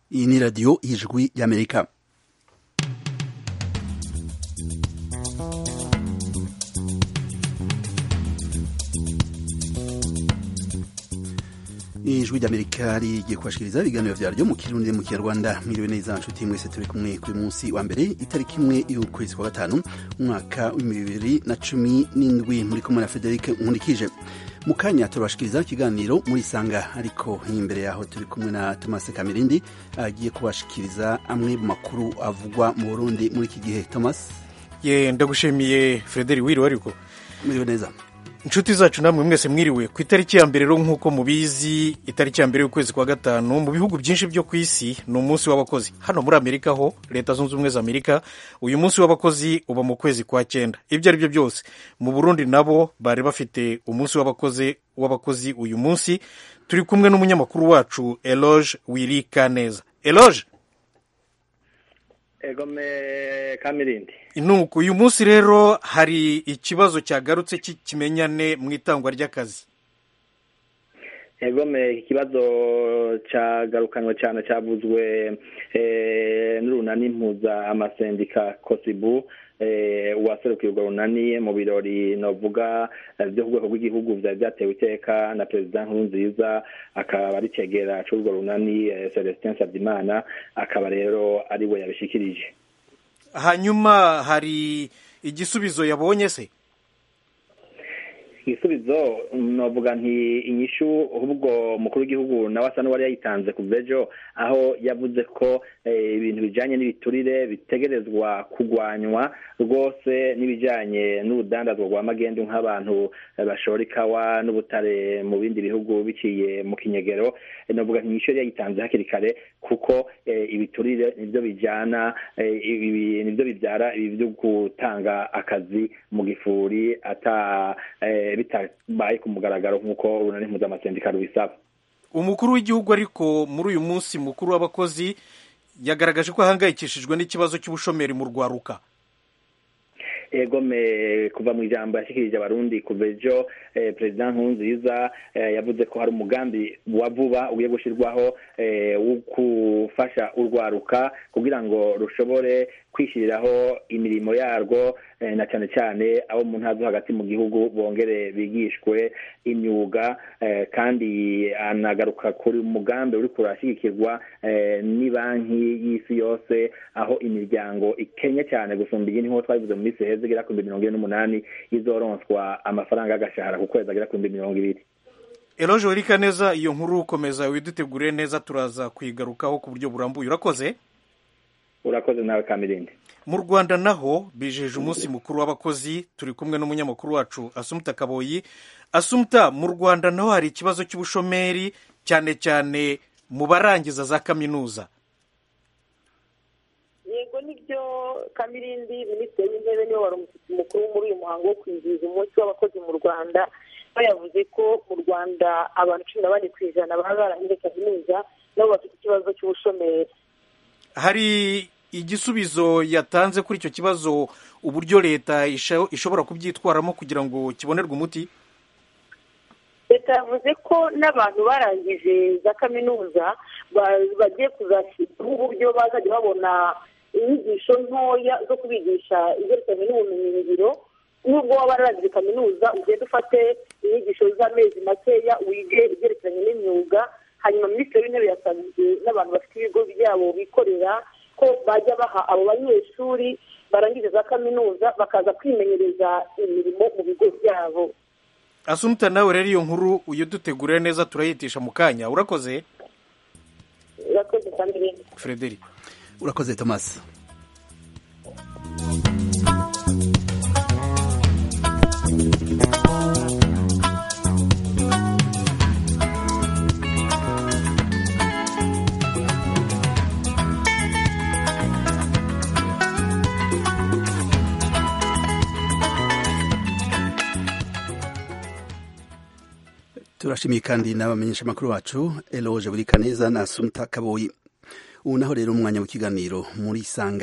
iyi ni radiyo y'ijwi y'amerika ijwi ry'amerika rigiye kubashikiriza ibiganiro vyaryo mu kirundi mu kinyarwanda mwiriwe neza nshuti mwese turi kumwe kuri munsi wa mbere itariki imwe y'ukwezi kwa gatanu umwaka w'ibihumbi bibiri na cumi n'indwi muri kumwe na frederic nkurikije mu kanya turabashikiriza ikiganiro muri sanga ariko imbere yaho turi kumwe na thomas kamirindi agiye kubashikiriza amwe mu makuru avugwa mu burundi muri iki gihe thomas ye ndagushimiye frederic wiriwe ariko mwiriwe neza inshuti zacu namwe mwese mwiriwe ku itariki ya mbere rero nk'uko mubizi itariki ya mbere y'ukwezi kwa gatanu mu bihugu byinshi byo ku isi ni umunsi w'abakozi hano muri amerika ho leta zunze ubumwe za amerika uyu munsi w'abakozi uba mu kwezi kwa cyenda ibyo ari byo byose mu burundi nabo bari bafite umunsi w'abakozi w'abakozi uyu munsi turi kumwe n'umunyamakuru wacu eloge wirika neza eloge egome kamirindi nuko uyu munsi rero hari ikibazo cyagarutse cy'ikimenyane mu itangwa ry'akazi egome ikibazo cyagarukanwe cyane cyavuzwe n'urunani mpuza amasendika kosibu uwaserukiye urwo runani mu birori navuga byo ku rwego rw'igihugu byari byatewe iteka na perezida nkurunziza akaba ari cyegera cy'urwo runani celestin nsabimana akaba rero ari we yabishikirije hanyuma hari igisubizo yabonye se igisubizo navuga nti inyishu ahubwo umukuru w'igihugu nawe asa n'uwari yayitanze ku bw'ejo aho yavuze ko ibintu bijyanye n'ibiturire bitegerezwa kurwanywa rwose n'ibijyanye n'urudandazwa rwa magendu nk'abantu bashora ikawa n'ubutare mu bindi bihugu biciye mu kinyegero navuga nti inyishu yari yayitanze hakiri kare kuko ibiturire nibyo bijyana nibyo bibyara ibi byo gutanga akazi mu gifuri ata bitabaye ku mugaragaro nk'uko urunani mpuzamasendika rubisaba umukuru w'igihugu ariko muri uyu munsi mukuru w'abakozi yagaragaje ko ahangayikishijwe n'ikibazo cy'ubushomeri mu rwaruka egome kuva mu ijambo yashyikirije abarundi kuva ejo perezida nkurunziza yavuze ko hari umugambi wa vuba ugiye gushyirwaho wo gufasha urwaruka kugira ngo rushobore kwishyiriraho imirimo yarwo na cyane cyane abo mu ntara zo hagati mu gihugu bongere bigishwe imyuga kandi anagaruka kuri umugambi uri kurashyigikirwa ni banki y'isi yose aho imiryango ikenye cyane gusumba iyindi nk'uko twabivuze mu minsi heza igera ku bihumbi mirongo ine n'umunani izoronswa amafaranga y'agashahara ku kwezi agera ku bihumbi mirongo ibiri eroje wereka neza iyo nkuru ukomeza widutegure neza turaza kuyigarukaho ku buryo burambuye urakoze urakoze nawe kamirindi mu rwanda naho bijeje umunsi mukuru w'abakozi turi kumwe n'umunyamakuru wacu asumuta kaboyi asumuta mu rwanda naho hari ikibazo cy'ubushomeri cyane cyane mu barangiza za kaminuza yego nibyo kamirindi minisitiri w'intebe niwe wari umushyitsi mukuru muri uyu muhango wo kwizihiza umunsi w'abakozi mu rwanda we yavuze ko mu rwanda abantu cumi na bane ku ijana baba barangije kaminuza nabo bafite ikibazo cy'ubushomeri hari igisubizo yatanze kuri icyo kibazo uburyo leta ishobora kubyitwaramo kugira ngo kibonerwe umuti leta yavuze ko n'abantu barangije za kaminuza bagiye kuzashyirwaho uburyo bazajya babona inyigisho ntoya zo kubigisha ibyerekeranye n'ubumenyingiro nubwo waba wararangije kaminuza ugenda ufate inyigisho z'amezi makeya wige ibyerekeranye n'imyuga hanyuma minisitiri w'intebe yasabye n'abantu bafite ibigo byabo bikorera ko bajya baha abo banyeshuri barangije za kaminuza bakaza kwimenyereza imirimo mu bigo byabo asumuta nawe rero iyo nkuru uyidutegurire neza turayitisha mu kanya urakoze urakoze kandi frederic urakoze thomas turashimiye kandi n'abamenyesha amakuru bacu eloge buri kaneza na sumta kaboyi ubu naho rero umwanya w'ikiganiro muri sanga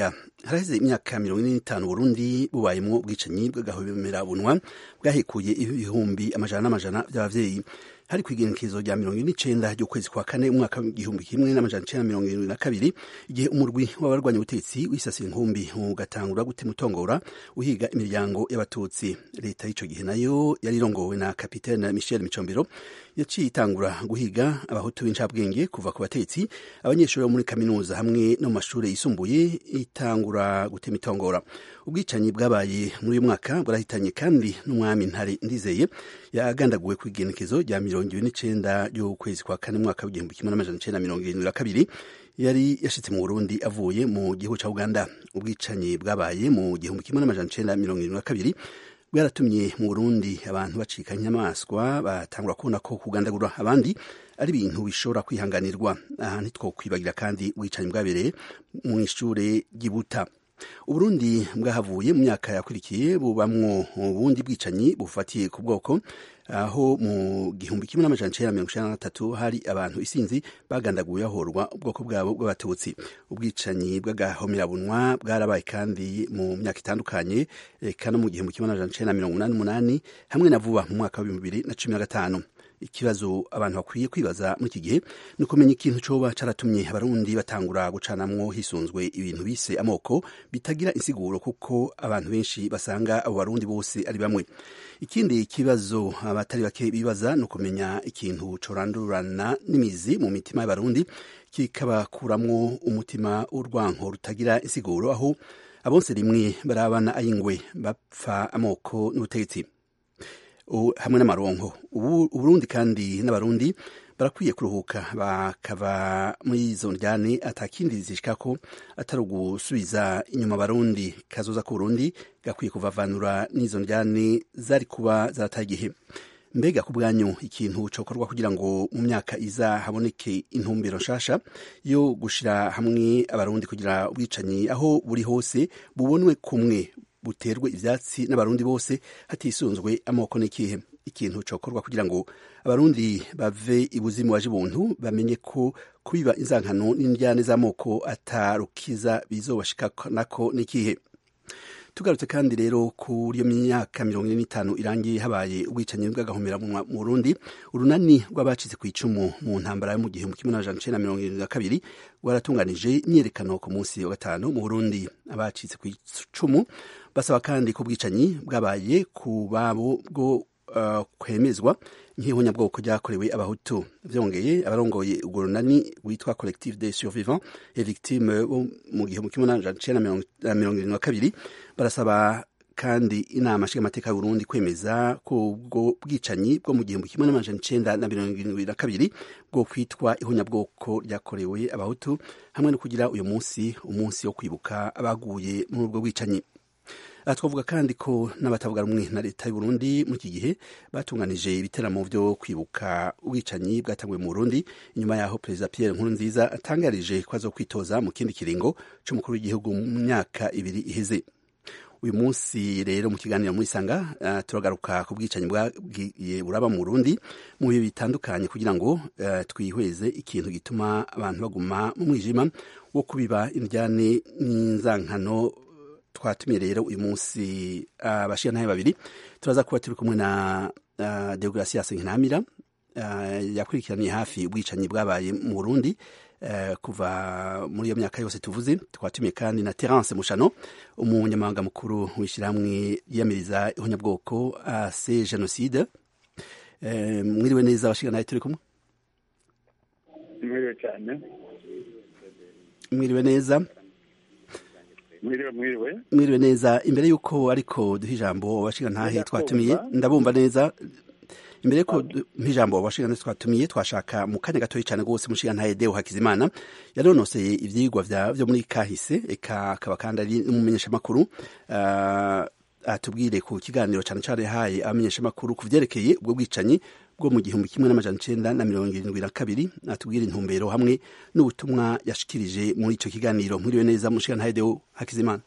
haraheze imyaka mirongo ine n'itanu burundi bubayemwo ubwicanyi bw'agahomerabunwa bwahekuye ibihumbi amajana n'amajana by'abavyeyi hari ku igenekerezo rya mirongo ine n'icenda ry'ukwezi kwa kane umwaka w'igihumbi kimwe n'amajana icenda mirongo irindwi na kabiri igihe umurwi w'abarwanya ubutegetsi wisasira inkumbi ugatangura gutema utongora uhiga imiryango y'abatutsi leta y'ico gihe nayo yari irongowe na kapitene michel micombero yaciye itangura guhiga abahutu b'incabwenge kuva ku batetsi abanyeshuri bo muri kaminuza hamwe no mu mashuri yisumbuye itangura gutema itongora ubwicanyi bwabaye muri uyu mwaka bwarahitanye kandi n'umwami ntare ndizeye yagandaguwe ku igenekezo rya mirongo ibiri n'icenda ry'ukwezi kwa kane mwaka w'igihumbi kimwe n'amajana icenda mirongo irindwi na kabiri yari yashitse mu burundi avuye mu gihugu ca uganda ubwicanyi bwabaye mu gihumbi kimwe n'amajana icenda mirongo irindwi na kabiri bwaratumye mu burundi abantu bacika inyamaswa batangura kubona ko kugandagura abandi ari ibintu bishobora kwihanganirwa aha ntitwokwibagira kandi ubwicanyi bwabereye mu ishure ry'ibuta uburundi bwahavuye mu myaka yakurikiye bubamwo ubundi bwicanyi bufatiye ku bwoko aho mu gihumbi kimwe n'amajana icenda mirongo icenda na gatatu hari abantu isinzi bagandaguye bahorwa ubwoko bwabo bw'abatutsi ubwicanyi bw'agahomerabunwa bwarabaye kandi mu myaka itandukanye eka no mu gihumbi kimwe n'amajana icenda mirongo umunani n'umunani hamwe na vuba mu mwaka w'ibihumbi bibiri na cumi na gatanu ikibazo abantu bakwiye kwibaza muri iki gihe ni ukumenya ikintu coba caratumye abarundi batangura gucanamwo hisunzwe ibintu bise amoko bitagira insiguro kuko abantu benshi basanga abo barundi bose ari bamwe ikindi kibazo abatari bake bibaza ni ukumenya ikintu corandurana n'imizi mu mitima y'abarundi kikabakuramwo umutima w'urwanko rutagira insiguro aho abonse rimwe barabana ayingwe bapfa amoko n'ubutegetsi hamwe n'amaronko uburundi kandi n'abarundi barakwiye kuruhuka bakava muri izo njyane atakindi zishikako atari ugusubiza inyuma abarundi kazoza k'uburundi gakwiye kuvavanura n'izo njyane zari kuba zarataye igihe mbega ku bwanyu ikintu cokorwa kugira ngo mu myaka iza haboneke intumbero nshasha yo gushira hamwe abarundi kugira ubwicanyi aho buri hose bubonwe kumwe buterwe ivyatsi n'abarundi bose hatisunzwe amoko n'ikihe ikintu cokorwa kugira ngo abarundi bave ibuzimu waje ubuntu bamenye ko kubiba inzankano n'indyane z'amoko atarukiza bizobashikanako n'ikihe tugarutse kandi rero kuri iyo myaka mirongo ine n'itanu irangiye habaye ubwicanyi bw'agahomera mu Burundi urunani rw'abacitse ku icumu mu ntambara yo mu gihumbi kimwe n'amajana icenda mirongo irindwi na kabiri rwaratunganije imyiyerekano ku munsi wa gatanu mu Burundi abacitse ku icumu basaba kandi ko ubwicanyi bwabaye ku babo bwo uh, kwemezwa nk'ihonyabwoko ryakorewe abahutu vyongeye abarongoye urwo runani rwitwa collectif des survivants et victimes bo mu gihumbi kimwe n'amajana icenda mirongo irindwi na kabiri barasaba kandi inama nshingamateka y'uburundi kwemeza ko ubwo bwicanyi bwo mu gihumbi kimwe n'amajana icenda na mirongo irindwi na kabiri bwo kwitwa ihonyabwoko ryakorewe abahutu hamwe no kugira uyu munsi umunsi wo kwibuka abaguye muri ubwo bwicanyi aha twavuga kandi ko n'abatavuga rumwe na leta y'uburundi muri iki gihe batunganije ibiteramo vyo kwibuka ubwicanyi bwatanguwe mu burundi inyuma yaho perezida pierre nkurunziza atangarije ko azokwitoza mu kindi kiringo c'umukuru w'igihugu mu myaka ibiri iheze uyu munsi rero mu kiganiro muri sanga uh, turagaruka ku bwicanyi bwagiye buraba mu burundi mu bihe bitandukanye kugira ngo uh, twihweze ikintu gituma abantu baguma mu mwijima wo kubiba indyane n'inzankano twatumiye rero uyu munsi abashirantahe babiri turaza kuba turi kumwe na uh, deogratias nkinamira uh, yakurikiraniye hafi ubwicanyi bwabaye mu burundi uh, kuva muri iyo myaka yose tuvuze twatumiye kandi na terence mushano umunyamabanga mukuru w'ishyirahamwe yiyamiriza ihonyabwoko ase jenoside uh, mwiriwe neza abashirantahe turi kumwe mwiriwe cyane mwiriwe neza mwiriwe mwiriwe mwiriwe neza imbere y'uko ariko duha ijambo abashinga ntahe twatumiye ndabumva neza imbere y'uko duha ijambo abashinga ntahe twatumiye twashaka mu kanya gatoya cyane rwose umushinga ntahe deo hakizimana yaronoseye ivyigwa vyo muri kahise eka akaba kandi ari n'umumenyeshamakuru uh, atubwire ku kiganiro cyane cyane yahaye abamenyeshamakuru ku vyerekeye ubwo bwicanyi bwo mu gihumbi kimwe n'amajana icenda na mirongo irindwi na kabiri atubwira intumbero hamwe n'ubutumwa yashikirije muri ico kiganiro mwiriwe neza mushiga ntahedeo hakizimana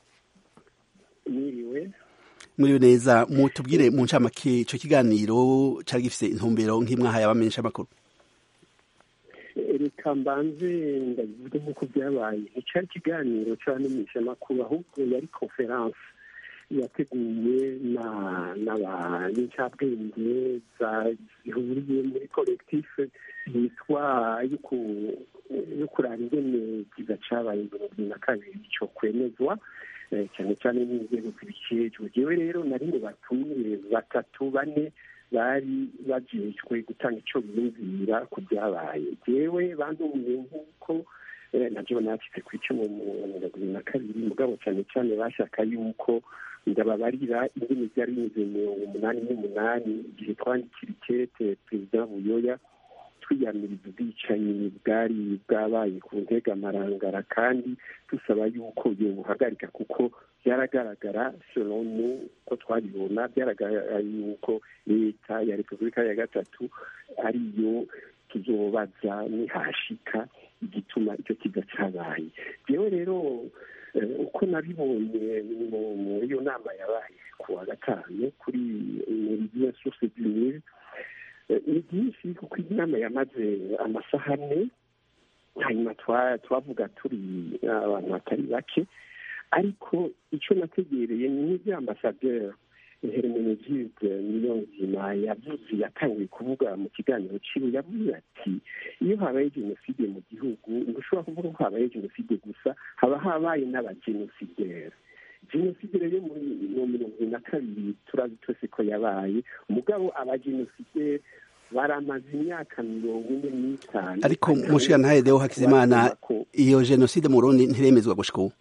mwiriwe mwiriwe neza mutubwire mu ncamake ico kiganiro cari gifise intumbero nk'imwahaye abamenyesha amakuru reka mbanze ndabivuge nk'uko byabaye nticyari ikiganiro cy'abamenyeshamakuru ahubwo yari konferanse yateguwe n'incabwenge zihuriye muri kolekitife yitwa yo kuraba ingene kiza cabaye mirongo ibiri na kabiri cyo kwemezwa cyane cyane n'inzego zibikejwe jewe rero nari ngo batumiye batatu bane bari bajejwe gutanga ico biyumvira ku byabaye jewe bandumiye nk'uko nabyo nacitse ku icumu mu mirongo ibiri na kabiri mugabo cyane cyane bashaka yuko ndababarira indimi byari binyuze mirongo umunani n'umunani igihe twandikira ikete perezida buyoya twiyamiriza ubwicanyi bwari bwabaye ku ntega amarangara kandi dusaba yuko yobuhagarika kuko byaragaragara selonu ko twabibona byaragaragara yuko leta ya repubulika ya gatatu ariyo tuzobaza nihashika igituma icyo kiza cyabaye yewe rero uko nabibonye muri iyo nama yabaye ku wa gatanu kuri meridiya source du nil ni byinshi kuko inama yamaze amasaha ane hanyuma twavuga turi abantu batari bake ariko icyo nategereye ni nk'ibyo ambasaderi hermenegilde niyo nzima yavuze yatangiye kuvuga mu kiganiro ciwe yavuze ati iyo habaye jenoside mu gihugu ntushobora kuvuga ko habaye jenoside gusa haba habaye n'abajenosideri jenoside rero muri mirongo ibiri na kabiri turazi twese ko yabaye umugabo abajenosideri baramaze imyaka mirongo ine n'itanu ariko mushiga ntahe deo hakizimana iyo jenoside mu rundi ntiremezwa gushika ubu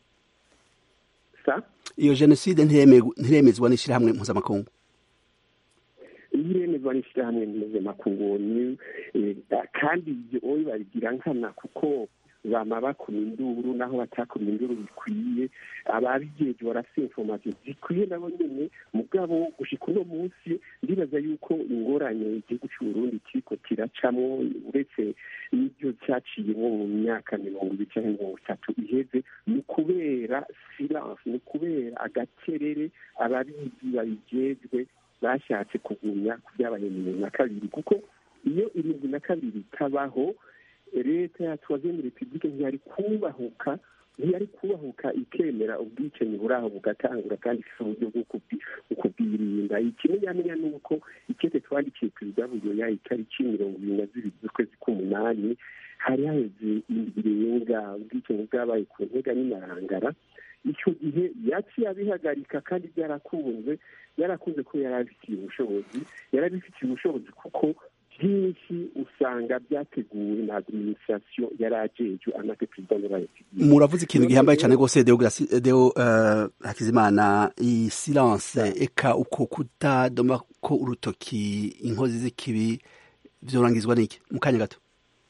iyo jenoside ntiremezwa n'ishyirahamwe mpuzamakungu iremezwa n'ishyirahamwe mpuzamakungu kandi ibyo oyi babigira nkana kuko bama bakoma induru naho batakoma induru bikwiye ababigeje barafite informasiyo zikwiye nabo nyene mugabo gushika uno munsi ndibaza yuko ingorane igihugu c'uburundi kiriko kiracamwo uretse n'ibyo cyaciyemo mu myaka mirongo ibiri canke mirongo itatu iheze ni ukubera silence ni ukubera agacerere ababizi babijejwe bashatse kugumya ku byabaye mirongo na kabiri kuko iyo irindwi na kabiri itabaho leta ya tuwazeni repubulike ntiyari kubahuka ntiyari kubahuka ikemera ubwicanyi buri aho bugatangura kandi ifite uburyo bwo kubwirinda ikimenyamenya ni uko ikete twandikiye perezida buyoya itariki mirongo ibiri na zibiri z'ukwezi k'umunani hari haheze ibirenga ubwicanyi bwabaye ku ntega n'imarangara icyo gihe yaciye abihagarika kandi byarakunze byarakunze ko yari abifitiye ubushobozi yari abifitiye ubushobozi kuko byinshi usanga byateguwe na administration yari ajejwe anake perezida w'urayi muravuze ikintu gihambaye cyane rwose deo hakizimana iyi silence eka uko kutadoma ko urutoki inkozi z'ikibi vyorangizwa n'iki mu kanya gato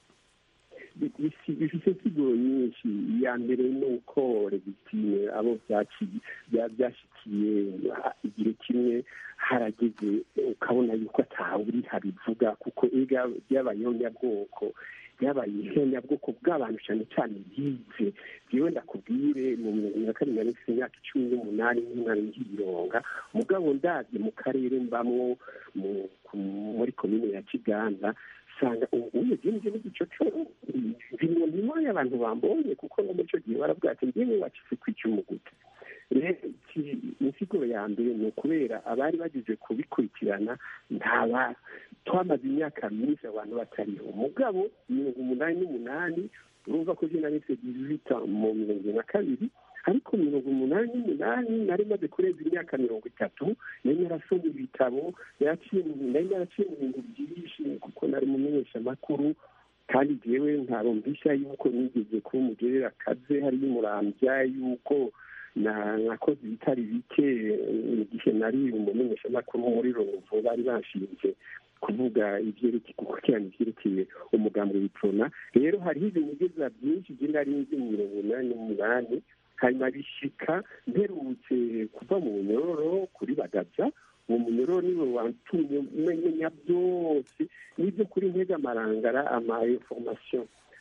bifite insiguro nyinshi iya mbere ni uko regitime abo byashikiye igihe kimwe harageze ukabona yuko atawe uri habivuga kuko ega byabayeho nyabwoko byabaye ihonyabwoko bw'abantu cyane cyane bize yewe ndakubwire mu mirongo na kabiri na n'ifite imyaka icumi n'umunani n'umwana ngibironga mugabo ndabye mu karere mbamwo muri komine ya kiganda usanga ubu nibyo n'igico cyo biri mu y'abantu bambonye kuko no muri icyo gihe baravuga ati ngewe wacitse ku icyuma gute rero insiguro ya mbere ni ukubera abari bagize kubikurikirana ntaba twamaze imyaka myinshi abantu batariho mugabo mirongo umunani n'umunani urumva ko jena nise dizita mu mirongo ibiri na kabiri ariko mirongo umunani n'umunani nari maze kurenza imyaka mirongo itatu nari narasoma ibitabo nari naraciye mu bintu byinshi kuko nari mumenyeshamakuru kandi jewe ntarumvisha yuko nigeze kuba umugerera akaze hariyo umurambya yuko nakoze ibitari bike igihe nari umumenyeshamakuru muri ruvu bari bashinze kuvuga ibyerekeye gukurikirana ibyerekeye umugambi w'iprona rero hariho ibinigeza byinshi je nari nzi mu mirongo inani n'umunani hanyuma bishika mperutse kuva mu bunyororo kuri bagaza uwo munyororo niwe watumye umenya byose n'ibyo kuri ntega amarangara ama information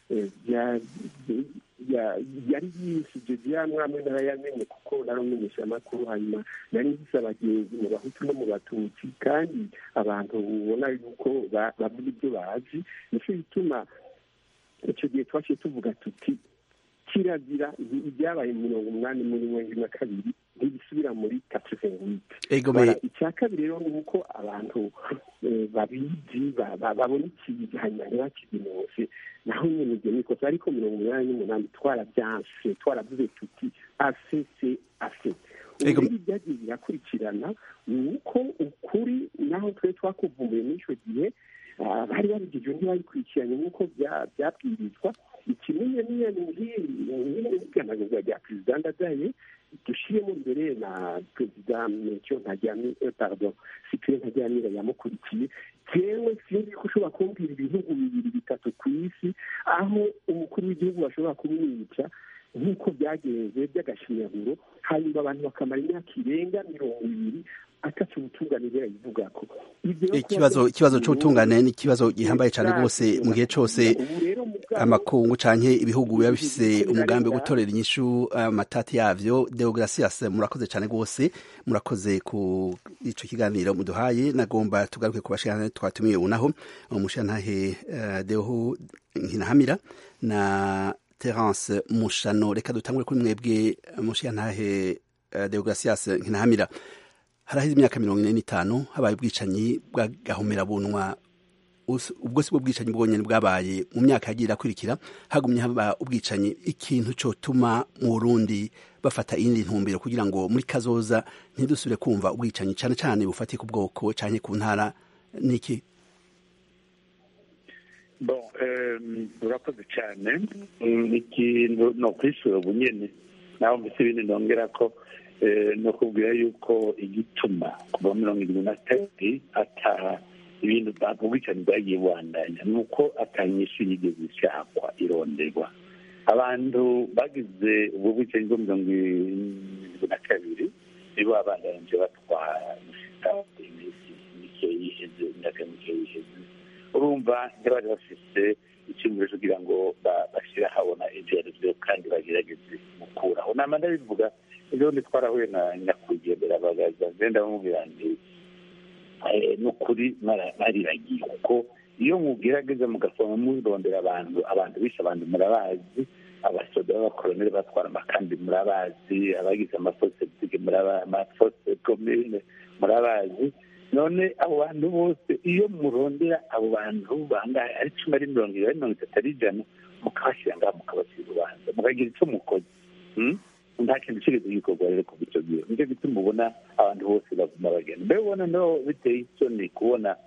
yari yisije byamwe amwe narayamenye kuko naramenyesha amakuru hanyuma nari nzise abagenzi mu bahutu no mu batutsi kandi abantu ubona yuko bavuga ibyo bazi nicyo gituma icyo gihe twaciye tuvuga tuti kirazira ibyabaye mirongo umunani muri mirongo ine na kabiri ntibisubira muri katrivengwite icya kabiri rero ni uko abantu babizi babona ikiza hanyuma ntibakizinose naho nyine ibyo ni ikosa ariko mirongo umunani n'umunani twarabyanse twaravuze tuti asese ase ubu rero ibyagiye birakurikirana ni uko ukuri naho twe twakuvumbuye muri icyo gihe bari babigijwe ntibabikurikiranye nk'uko byabwirizwa ikimenye niyo n'iganagurwa rya perezida ndadaye dushyiremo imbere na perezida metyo ntajyamira pardon sipire ntajyamira yamukurikiye jewe sinzi ko ushobora kumbwira ibihugu bibiri bitatu ku isi aho umukuru w'igihugu bashobora kumwica nk'uko byagenze by'agashinyaguro hanyuma abantu bakamara imyaka irenga mirongo ibiri atatu ubutungane birayivuga ko ikibazo ikibazo cy'ubutungane ni ikibazo gihambaye cyane rwose mu gihe cyose amakungu canke ibihugu biba bifise umugambi wo gutorera inyishu amatati yavyo Deogratias murakoze cyane rwose murakoze ku ico kiganiro muduhaye nagomba tugaruke ku bashikana twatumiye unaho umushantahe uh, Deho Nkinahamira na Terence Mushano reka dutangure kuri mwebwe mushantahe uh, Deogratias Nkinahamira haraheze imyaka mirongo ine n'itanu habaye ubwicanyi bw'agahomerabunwa ubwo si bwo bwicanyi bwonyine bwabaye mu myaka yagiye irakurikira hagumye haba ubwicanyi ikintu cyotuma mu burundi bafata iyindi ntumbero kugira ngo muri kazoza ntidusubire kumva ubwicanyi cyane cyane bufatiye ku bwoko cyane ku ntara niki bon urakoze cyane ikintu ni ukwishyura ubunyene naho mbese ibindi nongera ko ni ukubwira yuko igituma kuva mirongo irindwi na kabiri ata ibintu ubwicanyi bwagiye bubandanya ni uko atanyishu yigeze ishakwa ironderwa abantu bagize ubwo bwicanyi bwo mirongo irindwi na kabiri nibo babandanyije batwara iminsi mike yiheze imyaka mike yiheze urumva ntibari bafise icyumviro kugira ngo bashyire ahabona ibyo ari byo kandi bagerageze gukuraho nama ndabivuga ejo bundi twarahuye na nyakwigendera bagaza ngenda bamubwira nti ni ukuri mariragiye kuko iyo mugerageza mugasoma murondera abantu abantu bishe abantu murabazi abasoda b'abakoloneli batwara amakambi murabazi abagize amafosetike amafose komine murabazi none abo bantu bose iyo murondera abo bantu bangahe ari cumi ari mirongo ibiri ari mirongo itatu ari ijana mukabashyira ngaho mukabashyira urubanza mukagira icyo mukoze nta kintu kigeze gikorwa rero kuva icyo gihe nicyo gituma ubona abantu bose baguma bagenda mbere ubona no biteye isoni kubona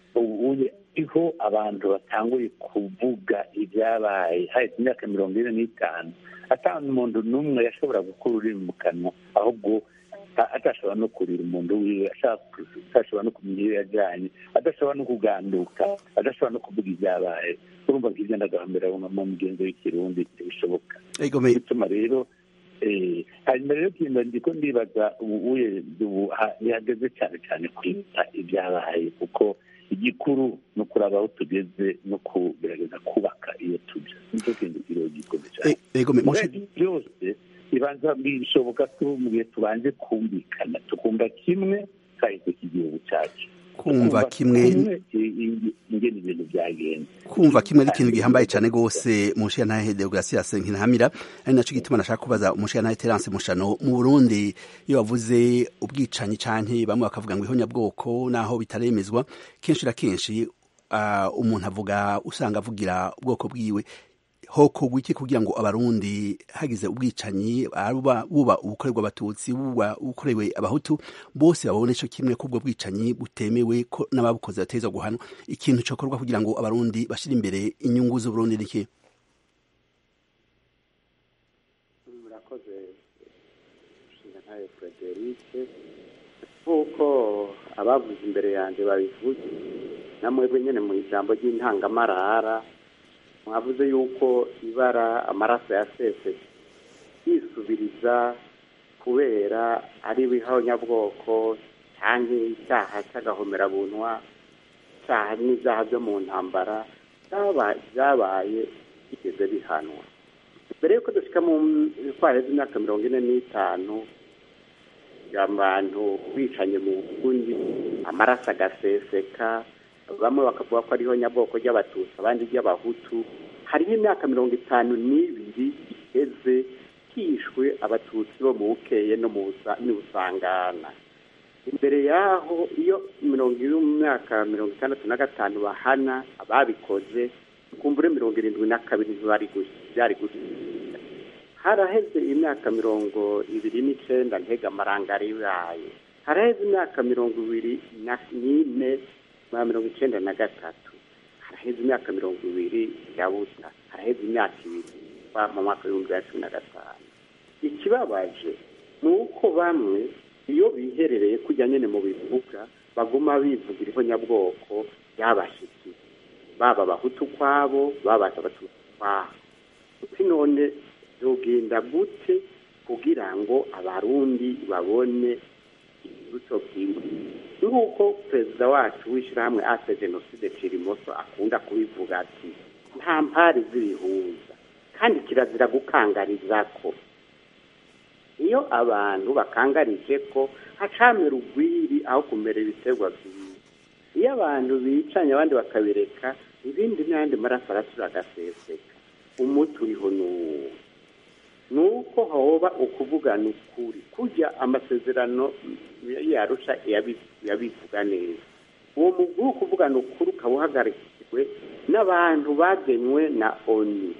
iho abantu batanguye kuvuga ibyabaye hahise imyaka mirongo ine n'itanu atanu umuntu n'umwe yashobora gukura ururimi mu kanwa ahubwo atashobora no kurira umuntu wiwe atashobora no kumenya iyo yajyanye adashobora no kuganduka adashobora no kuvuga ibyabaye urumva ngibyo ndagahambira mu migenzo y'ikirundi ntibishoboka bituma rero hanyuma rero kintu ndiko ndibaza ubu bihageze cyane cyane kwita ibyabaye kuko igikuru ni ukuraba aho tugeze no kugerageza kubaka iyo tujya nicyo kintu kiriho gikomeye cyane byose ibanza bishoboka ko mu gihe tubanje kumvikana tukumva kimwe kahise k'igihugu cyacu kumva kimwe ingene ibintu byagenze kumva kimwe ari ikintu gihambaye cyane rwose umushiyantahe deogratias nkinahamira ari naco gituma nashaka kubaza umushiyantahe terence mushano mu burundi iyo bavuze ubwicanyi canke bamwe bakavuga ngo ihonyabwoko naho bitaremezwa kenshi na kenshi uh, umuntu avuga usanga avugira ubwoko bwiwe hokorwa iki kugira ngo abarundi hagize ubwicanyi buba buba ubukorerwa abatutsi buba ubukorewe abahutu bose babone ico kimwe ko ubwo bwicanyi butemewe ko n'ababukoze bateza guhanwa ikintu cokorwa kugira ngo abarundi bashire imbere inyungu z'uburundi niki murakoze nshinga ntayo frederike nk'uko abavuze imbere yanjye babivuze namwebwe nyine mu ijambo ry'intangamarara mwavuze yuko ibara amaraso yasese yisubiriza kubera ari ibihonyabwoko cyangwa icyaha cy'agahomerabunwa icyaha n'ibyaha byo mu ntambara byabaye bigeze bihanwa mbere y'uko dushyika mu twaheze imyaka mirongo ine n'itanu abantu bicanye mu bundi amaraso agaseseka bamwe bakavuga ko ariho nyabwoko ry'abatutsi abandi ry'abahutu hariho imyaka mirongo itanu n'ibiri iheze hishwe abatutsi bo mu bukeye no mu busangana imbere yaho iyo mirongo iri mu myaka mirongo itandatu na gatanu bahana ababikoze kumbure mirongo irindwi na kabiri byari gusiga haraheze imyaka mirongo ibiri n'icenda ntega amarangari yayo haraheze imyaka mirongo ibiri n'ine na mirongo icenda na gatatu haraheze imyaka mirongo ibiri ya busa haraheze imyaka ibiri mu mwaka w'ibihumbi bibiri na cumi na gatanu ikibabaje ni uko bamwe iyo biherereye kujya nyine mu bivuga baguma bivugira ihonyabwoko y'abashyitsi baba abahutu ukwabo baba abatutsi ukwabo uti none byogenda gute kugira ngo abarundi babone ikibuto bwiwe nk'uko perezida wacu w'ishyirahamwe ase jenoside cirimoso akunda kubivuga ati nta mpari z'ibihuza kandi kirazira gukangariza ko iyo abantu bakangarije ko hacamera urwiri aho kumera ibiterwa byiza iyo abantu bicanye abandi bakabireka ibindi n'ayandi maraso arasura agaseseka umuti uriho n'uwo ni uko hoba ukuvugana ukuri kujya amasezerano yarusha yabivuga neza uwo mugwi wo kuvugana ukuri ukaba uhagarikiwe n'abantu bagenwe na oni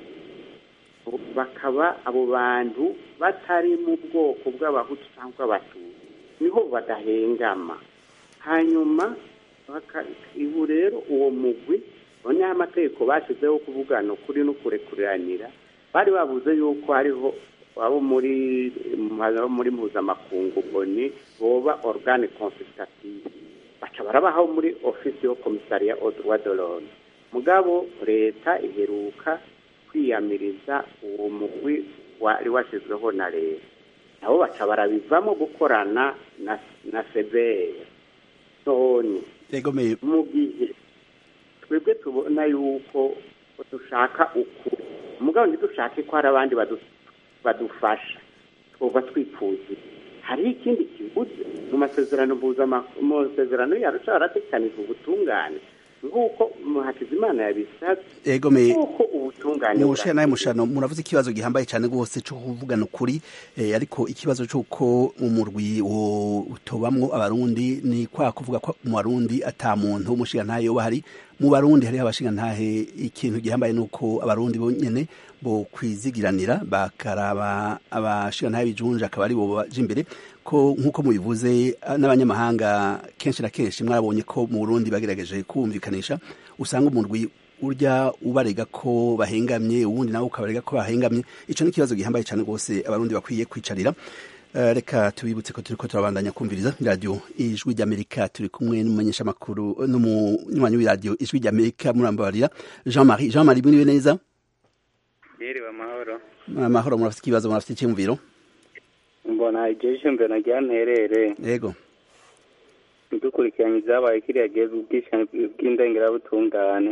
bakaba abo bantu batari mu bwoko bw'abahutu cyangwa abatutsi niho badahengama hanyuma ibu rero uwo mugwi noneho amategeko bashyizeho kuvugana ukuri no kurekuranira bari babuze yuko hariho abo muri muri mpuzamakungu boni boba organe consultative baca barabaho muri ofisi yo komisariya odwa dorone mugabo leta iheruka kwiyamiriza uwo mugwi wari washyizweho na leta nabo baca barabivamo gukorana na na sebeye none mu gihe twebwe tubona yuko dushaka ukuri umugabo ntidushake ko hari abandi badufasha twumva twifuza hariho ikindi kibuze mu masezerano mu masezerano yarusha baratekanije ubutungane nk'uko hakizimana yabisabye nk'uko ubutungane mushya nawe mushano muravuze ikibazo gihambaye cyane rwose cyo kuvugana ukuri ariko ikibazo cy'uko umurwi utobamwo abarundi ni kwa kuvuga ko mu barundi ata muntu w'umushingantahe yoba hari mu barundi hariho abashingantahe ikintu gihambaye ni uko abarundi bonyine bo kwizigiranira bakaraba abashingantahe bijunje akaba ari bo baje imbere ko nk'uko mubivuze n'abanyamahanga kenshi na kenshi mwarabonye ko mu burundi bagerageje kumvikanisha usanga umurwi urya ubarega ko bahengamye uwundi nawe ukabarega ko bahengamye icyo ni ikibazo gihambaye cyane rwose abarundi bakwiye kwicarira reka tubibutse ko turi ko turabandanya kumviriza radiyo ijwi ry'amerika turi kumwe n'umumenyeshamakuru n'umunywanyi w'iradiyo ijwi ry'amerika murambabarira jean marie jean marie mwiriwe neza yiriwe amahoro amahoro murafite ikibazo murafite icyumviro mbona igihe cyumviro nagira nterere yego dukurikiranye ibyabaye kiriya gihe bw'indengerabutungane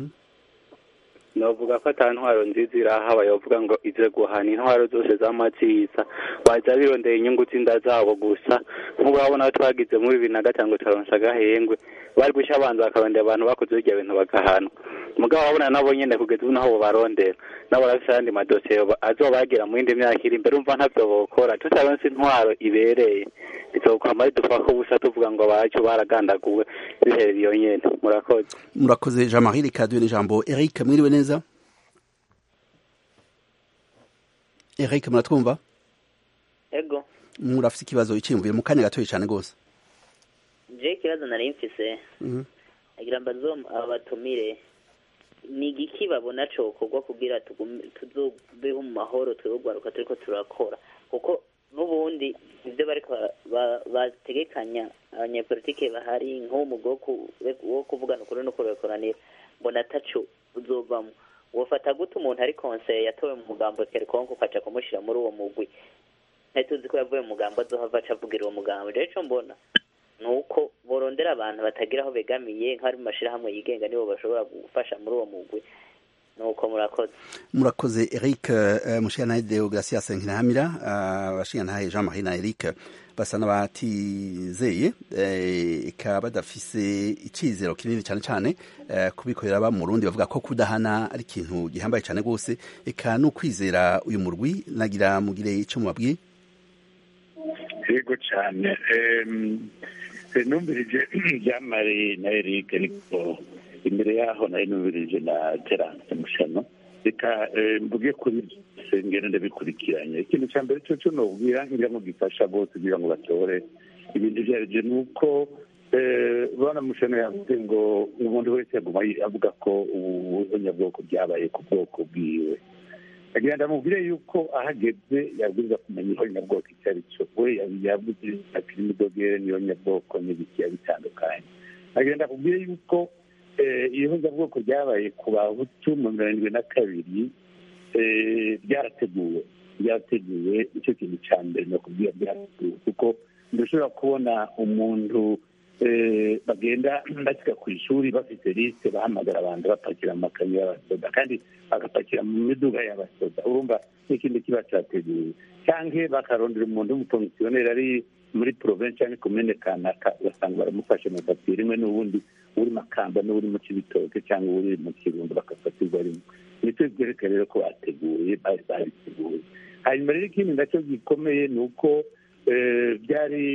novuga ko ata ntwaro nziza irahabaye bavuga ngo ize guhana intwaro zose z'amaziza waza birondera inyungu z'inda zabo gusa nk'ubu urabona ko twagize muri bibiri na gatanu turaronsa agahengwe bari gushya abanza bakarondera abantu bakoze birya bintu bagahanwa mugabo wabona nabo nyine kugeza ubu naho barondera nabo barafite ayandi madosiye azobagira mu yindi myaka iri imbere umva ntabyo bokora tutaronse intwaro ibereye bizokwama ridufaka ubusa tuvuga ngo abacu baragandaguwe biherera iyo nyene murakoze murakoze jean marie rikaduye n'ijambo eric mwiriwe neza eric muratwumva ego murafite ikibazo iciyumviye mu kanya gatoya cyane rwose je ikibazo nari mfise agira mbazo abatumire ni igiki babona cokorwa kugira tuzobeho mu mahoro twegwaruka turiko turakora kuko n'ubundi ibyo bariko bategekanya abanyepolitike bahari nk'umugwi wo kuvugana ukuri no kurekoranira mbona ataco uzovamo wofata gute umuntu ari konseye yatowe mu mugambo kerkonko ukaca kumushira muri uwo mugwi ntituzi ko yavuye mu mugambo azohava aca avugira uwo mugambo rero ico mbona ni uko borondera abantu batagira aho begamiye nk'abari mu mashyirahamwe yigenga nibo bashobora gufasha muri uwo mugwi nuko murakoze murakoze eric uh, mushiyantahe deogratias nkinahamira abashiyantahe uh, jean marie na eric basa n'abatizeye eka badafise icizero kinini cyane cyane kubikorera aba mu rundi bavuga ko kudahana ari ikintu gihambaye cyane rwose eka n'ukwizera uyu murwi nagira mugire icyo mubabwiye yego cyane numvirije byamare na eric ariko imbere yaho nari numvirije na terance mushano reka mvuge kuri sengero ndabikurikiranye ikintu cya mbere cyo cyo nubwira ngira ngo gifasha bose kugira ngo batore ibintu ibyo ari byo ni uko bana mushano yavuze ngo umuntu wese yaguma avuga ko ubunyabwoko byabaye ku bwoko bwiwe agira ndamubwire yuko ahageze yabwirizwa kumenya ihonyabwoko icyo ari cyo we yavuze ati n'imidogere niyo nyabwoko n'ibikiya bitandukanye agira ndakubwire yuko ihonyabwoko ryabaye ku bahutu mu mirongo irindwi na kabiri byarateguwe byarateguwe icyo kintu cya mbere ni ukubwira byarateguwe kuko ndashobora kubona umuntu bagenda bashyika ku ishuri bafite lisite bahamagara abantu bapakira amakamyo y'abasoda kandi bagapakira mu miduga y'abasoda urumva n'ikindi kiba cyateguwe cyangwa bakarondera umuntu w'umukomisiyoneri ari muri porovensi cyangwa komine kanaka ugasanga baramufashe mu papiye rimwe n'ubundi uri makamba n'uri mu kibitoke cyangwa uri mu kirundo bagafatirwa rimwe nicyo byerekana rero ko bateguye bari babiteguye hanyuma rero ikindi nacyo gikomeye ni uko byari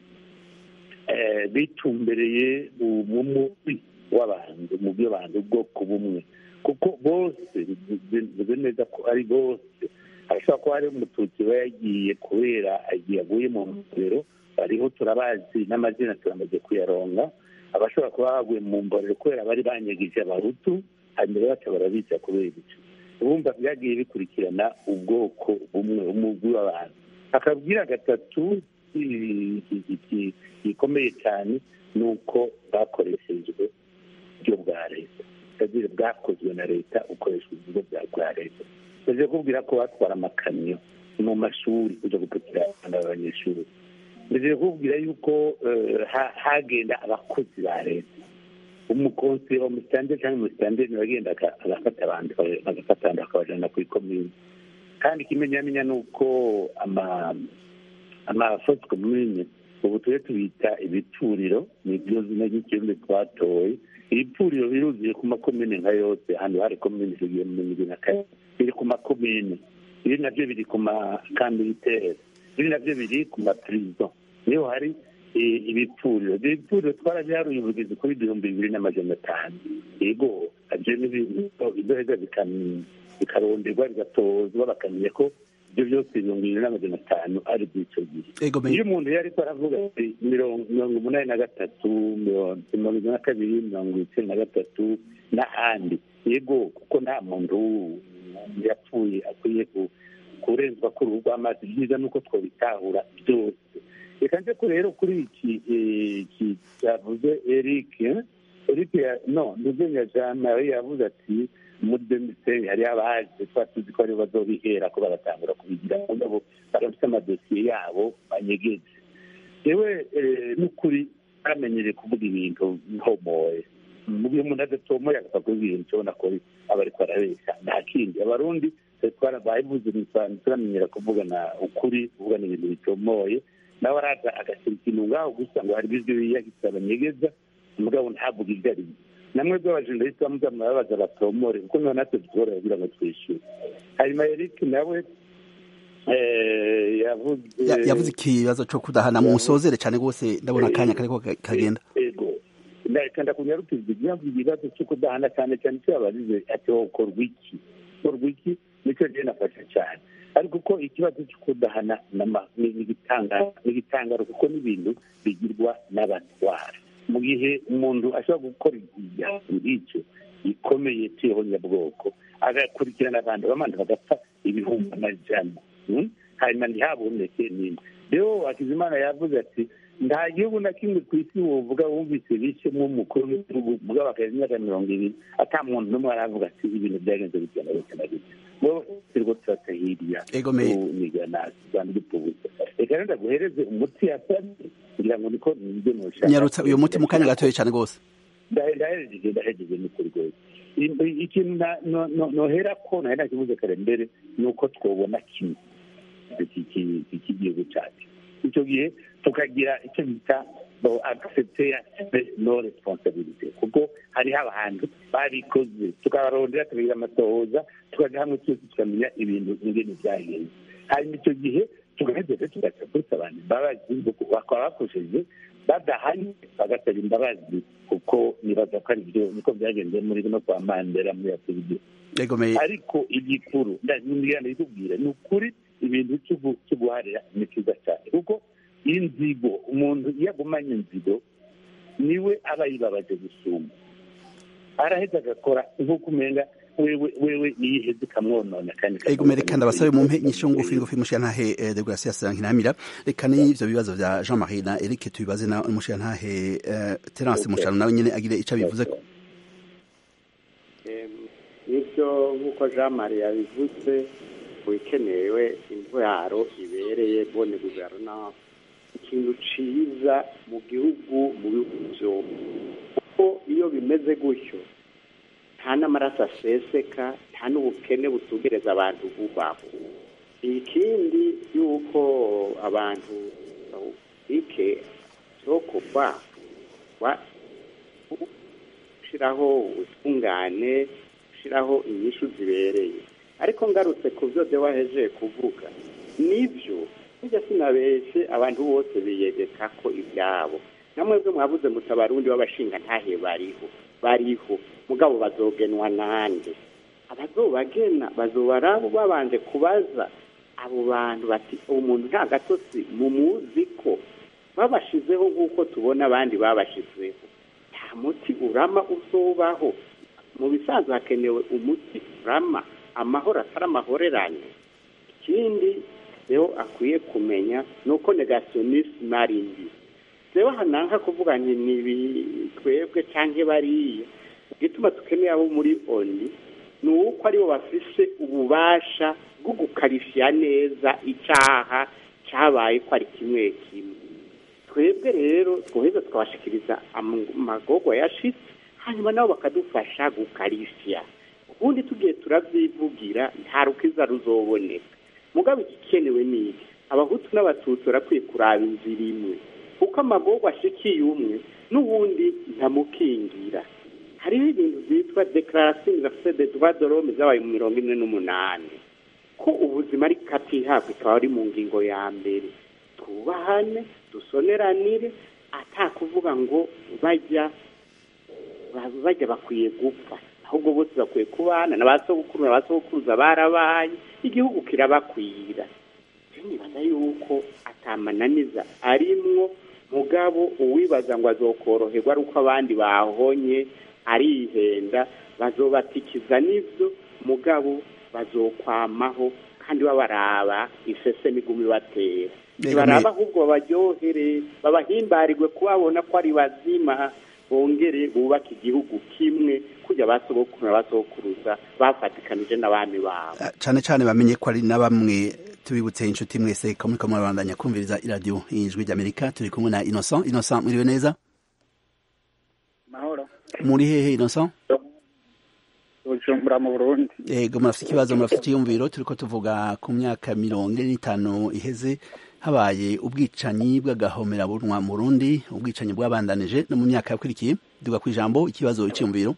bitumbereye mu mubi w'abantu mu by'abantu ubwoko bumwe kuko bose bivuze neza ko ari bose hashobora kuba hari umututsi we yagiye kubera agiye aguye mu mborero bariho turabazi n'amazina turamaze kuyaronga abashobora kuba baguye mu mborero kubera bari banyagije abahutu hanyuma baca barabica kubera icyo urumva byagiye bikurikirana ubwoko bumwe umugwi w'abantu akabwira gatatu gikomeye cyane ni uko bwakoreshejwe uburyo bwa leta utagira bwakozwe na leta ukoresha uburyo bwa leta baje kubwira ko batwara amakamyo mu mashuri kujya gupakira abanyeshuri mbere kubwira yuko hagenda abakozi ba leta umukonsi wa musitanderi cyangwa umusitanderi bagenda agafata abantu bagafata abantu bakabajyana ku ikomini kandi ikimenyamenya ni uko amafoto komine ubu tujye tubita ibituriro ni byo zina ry'ikirundi twatoye ibipfuriro biruzuye ku makomine nka yose ahantu hari komine zigiye mu mirongo na kane biri ku makomine ibi nabyo biri ku makambiritere ibi nabyo biri ku mapirizo niho hari ibipfuriro ibyo bipfuriro twarabiharuye ubugizi kuri ibihumbi bibiri n'amajana atanu yego ibyo ni ibyoheza bikaronderwa bigatozwa bakamenya ko ibyo byose mirongo irindwi n'amajana atanu ari by'icyo gihe iyo umuntu yari ko aravuga ati mirongo umunani na gatatu mirongo irindwi na kabiri mirongo icyenda na gatatu n'ahandi yego kuko nta muntu yapfuye akwiye kurenzwa ku ruhu rw'amazi byiza ni uko twabitahura byose reka nze ko rero kuri iki cyavuze eric eric no ntuzenya jean marie yavuze ati muri demiseri hariho abaje tuba tuzi ko aribo bazobihera ko bagatangura kubigira nabo barafite amadosiye yabo banyegeje yewe n'ukuri baramenyereye kuvuga ibintu ntomoye mu gihe umuntu adatomoye agapfa kuvuga ibintu ubona ko aba ariko arabeshya nta kindi abarundi twarabayivuze turamenyera kuvugana ukuri kuvugana ibintu bitomoye nawe araza agashyira ikintu ngaho gusa ngo hari ibyo yiyagisa banyegeza umugabo ntavuga ibyo ari byo namwe bw'abajenalisiti bamuza murababaza batomore kuko niho natwe dushobora kugira ngo twishyure hanyuma eric nawe yavuze ikibazo cyo kudahana mu musozere cyane rwose ndabona akanya kariko kagenda ego ndakanda kunyarukiza impamvu ikibazo cyo kudahana cyane cyane icyo yabazize ati hokorwa iki hokorwa iki nicyo rero nafashe cyane ariko uko ikibazo cyo kudahana ni igitangaro kuko n'ibintu bigirwa n'abatwara mu gihe umuntu ashobora gukora igihano nk'icyo gikomeye cy'ihonyabwoko agakurikirana abantu bamanda bagapfa ibihumbi amajana hanyuma ntihaboneke n'imwe rero hakizimana yavuze ati nta gihugu na kimwe ku isi wovuga wumvise bishemo umukuru w'igihugu mugabo akaza imyaka mirongo ibiri ata muntu n'umwe aravuga ati ibintu byagenze bitya na bitya na bitya bo turiko turata hirya kunigana rwanda dupubuza reka rero ndaguhereze umuti yasabye kugira ngo niko nibyo nushaka nyarutsa uyu muti mu kanya gatoya cyane rwose ndahejeje ndahejeje ni kuri rwose ikintu nohera ko nahera kibuze kare mbere ni uko twobona kimwe iki gihugu cyacu icyo gihe tukagira icyo bita accepter no responsabilité kuko hariho abantu babikoze tukabarondera tukagira amatohoza tukaja hamwe twese tukamenya ibintu ingene vyagenze hanyuma icyo gihe tugaheza tugaca kurisa abantu imbabazi bakaba bakoresheje badahanye bagasaba imbabazi kuko nibaza ko ari byo niko byagenze muri no kwa mandela muri afurika ariko igikuru ndabibwira ndabikubwira ni ukuri ibintu cyo guharira ni cyiza cyane kuko inzigo umuntu iyo agumanye inzigo niwe aba yibabaje gusumba araheza agakora nk'uko umenga wewe wewe niyiheze ikamwonona kandi ego reka ndabasabe mumpe inyishu ngufi ngufi mushiyantahe degracias nkinamira reka n'ivyo bibazo vya jean marie na eric tubibaze na mushiyantahe terence mushano nawe nyene agire ico abivuze ko nibyo nk'uko jean marie yabivuze bikenewe intwaro ibereye bone guverinance ikintu ciza mu gihugu mu bihugu vyombi kuko iyo bimeze gutyo nta n'amaraso aseseka nta n'ubukene butugereza abantu bubaho ikindi yuko abantu bawubike cyo kuva gushyiraho ubutungane gushyiraho inyishu zibereye ariko ngarutse ku byo waheje kuvuga nibyo nijya sinabeshye abantu bose biyegeka ko ibyabo namwebwe mwabuze mutabarundi w'abashinga ntahe bariho bariho mugabo bazogenwa nande abazobagena bazobara babanje kubaza abo bantu bati uwo muntu nta gatotsi mumuzi ko babashizeho nk'uko tubona abandi babashizeho nta muti urama uzobaho mu bisanzwe hakenewe umuti urama amahoro atari amahorerane ikindi rero akwiye kumenya ni uko negasiyonisime ari mbi rero hananka kuvuga nti ni twebwe cyangwa bariya igituma dukeneye abo muri oni ni uko aribo bafise ububasha bwo gukarishya neza icyaha cyabaye ko ari kimwe kimwe twebwe rero twoheza tukabashikiriza amagogwa yashitse hanyuma nabo bakadufasha gukarishya ubundi tugiye turabyivugira nta rukiza ruzoboneka mugabo igikenewe ni iki abahutu n'abatutsi barakwiye kuraba inzira imwe kuko amagorwa ashikiye umwe n'ubundi ntamukingira hariho ibintu byitwa dekararasiyo univerisite de droit de l'homme zabaye mu mirongo ine n'umunani ko ubuzima ari katihabwa ikaba ari mu ngingo ya mbere twubahane dusoneranire atakuvuga ngo bajya bajya bakwiye gupfa ahubwo bose bakwiye kubana na ba sogokuru na ba sogokuruza barabaye igihugu kirabakwira nibaza yuko atamananiza arimwo mugabo uwibaza ngo azokoroherwa ari uko abandi bahonye arihenda bazobatikiza n'ibyo mugabo bazokwamaho kandi babaraba isese n'igumi batera ntibaraba ahubwo babaryohere babahimbarirwe kubabona ko ari bazima bongere bubake igihugu kimwe kujya basogokuru na basogokuruza bafatikanije n'abami babo cyane cyane bamenye ko ari na bamwe tubibutse inshuti mwese ko muri kamwe babandanya kumviriza iradiyo ijwi ry'amerika turi kumwe na innocent innocent mwiriwe neza mahoro muri hehe innocent bujumbura mu burundi yego murafite ikibazo murafite icyiyumviro turi ko tuvuga ku myaka mirongo ine n'itanu iheze habaye ubwicanyi bw'agahomerabunwa mu Burundi ubwicanyi bwabandanije no mu myaka yakurikiye duga ku ijambo ikibazo icyumviro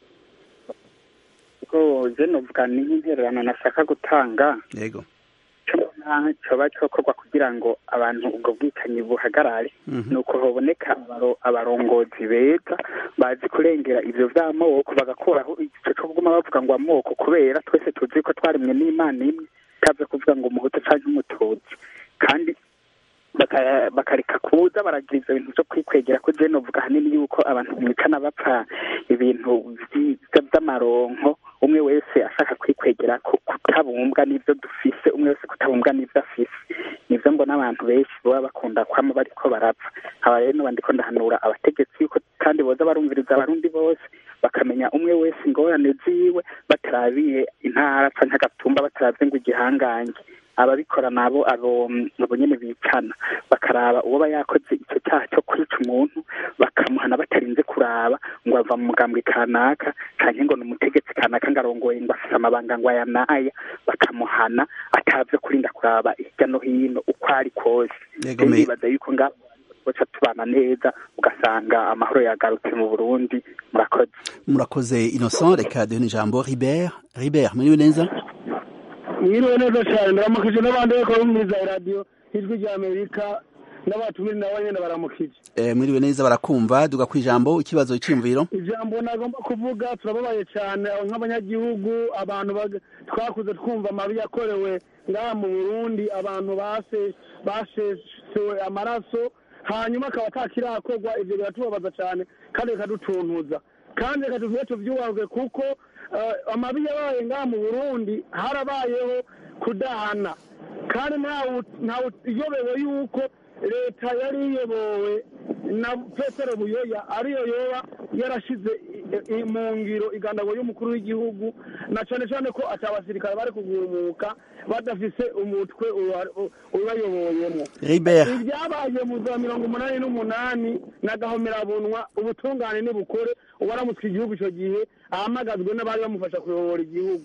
ubwo je novuga ni nk'intererano nashaka gutanga yego coba cokorwa kugira ngo abantu ubwo bwicanyi buhagarare ni uko haboneka abarongozi beza bazi kurengera ivyo vy'amoko bagakuraho igice co kuguma bavuga ngo amoko kubera twese tuzi ko twarimwe n'imana imwe itaze kuvuga ngo umuhutu canke umututsi kandi bakareka kuza baragira ivyo bintu vyo kwikwegera ko je novuga hanini yuko abantu mwicana bapfa ibintu vy'amaronko umwe wese ashaka kwikwegera kutabumbwa n'ivyo dufise umwe wese kutabumbwa n'ivyo afise nivyo mbona abantu benshi baba bakunda kwama bariko barapfa aba rero noba ndiko ndahanura abategetsi yuko kandi boza barumviriza abarundi bose bakamenya umwe wese ingorane ziwe batarabiye intara canke agatumba bataravye ngo igihangange ababikora nabo abo abo nyene bicana bakaraba uwoba yakoze icyo cyaha cyo kwica umuntu bakamuhana batarinze kuraba ngo ava mu mugambwe kanaka canke ngo ni umutegetsi kanaka ngo arongoye ngo afise amabanga ngo aya n'aya bakamuhana atavye kurinda kuraba hirya no hino uko ari kose Yego, me- nibaza yuko ngabo boca tubana neza ugasanga amahoro yagarutse mu burundi murakoze murakoze innocent reka duhe n'ijambo ribert ribert muriwe neza mwiriwe neza cyane ndaramukije n'abandi bariko bumviriza iradiyo ijwi rya amerika n'abatumiri nabo nyene baramukije Eh, mwiriwe neza barakumva duga ku ijambo ikibazo iciyumviro ijambo nagomba kuvuga turababaye cyane aho nk'abanyagihugu abantu bag- twakuze twumva amabi yakorewe ngaha mu burundi abantu base- bashesewe amaraso hanyuma akaba atakirakorwa ivyo biratubabaza cyane kandi bikadutuntuza kandi reka tuvuge tuvyubahwe kuko eh, amabi yabaye ngaha mu burundi harabayeho kudahana kandi ntawe ntawe iyobewe yuko leta yari iyobowe na petero buyoya ariyo yoba yarashize i- i- mu ngiro igandagwa y'umukuru w'igihugu na cyane cyane ko ati abasirikare bari kugumuka badafise umutwe uba- u- ubayoboyemo Ribert. ibyabaye mu za mirongo umunani n'umunani na gahomerabunwa ubutungane nibukore uwaramutswe igihugu icyo gihe ahamagazwe n'abari bamufasha kuyobora igihugu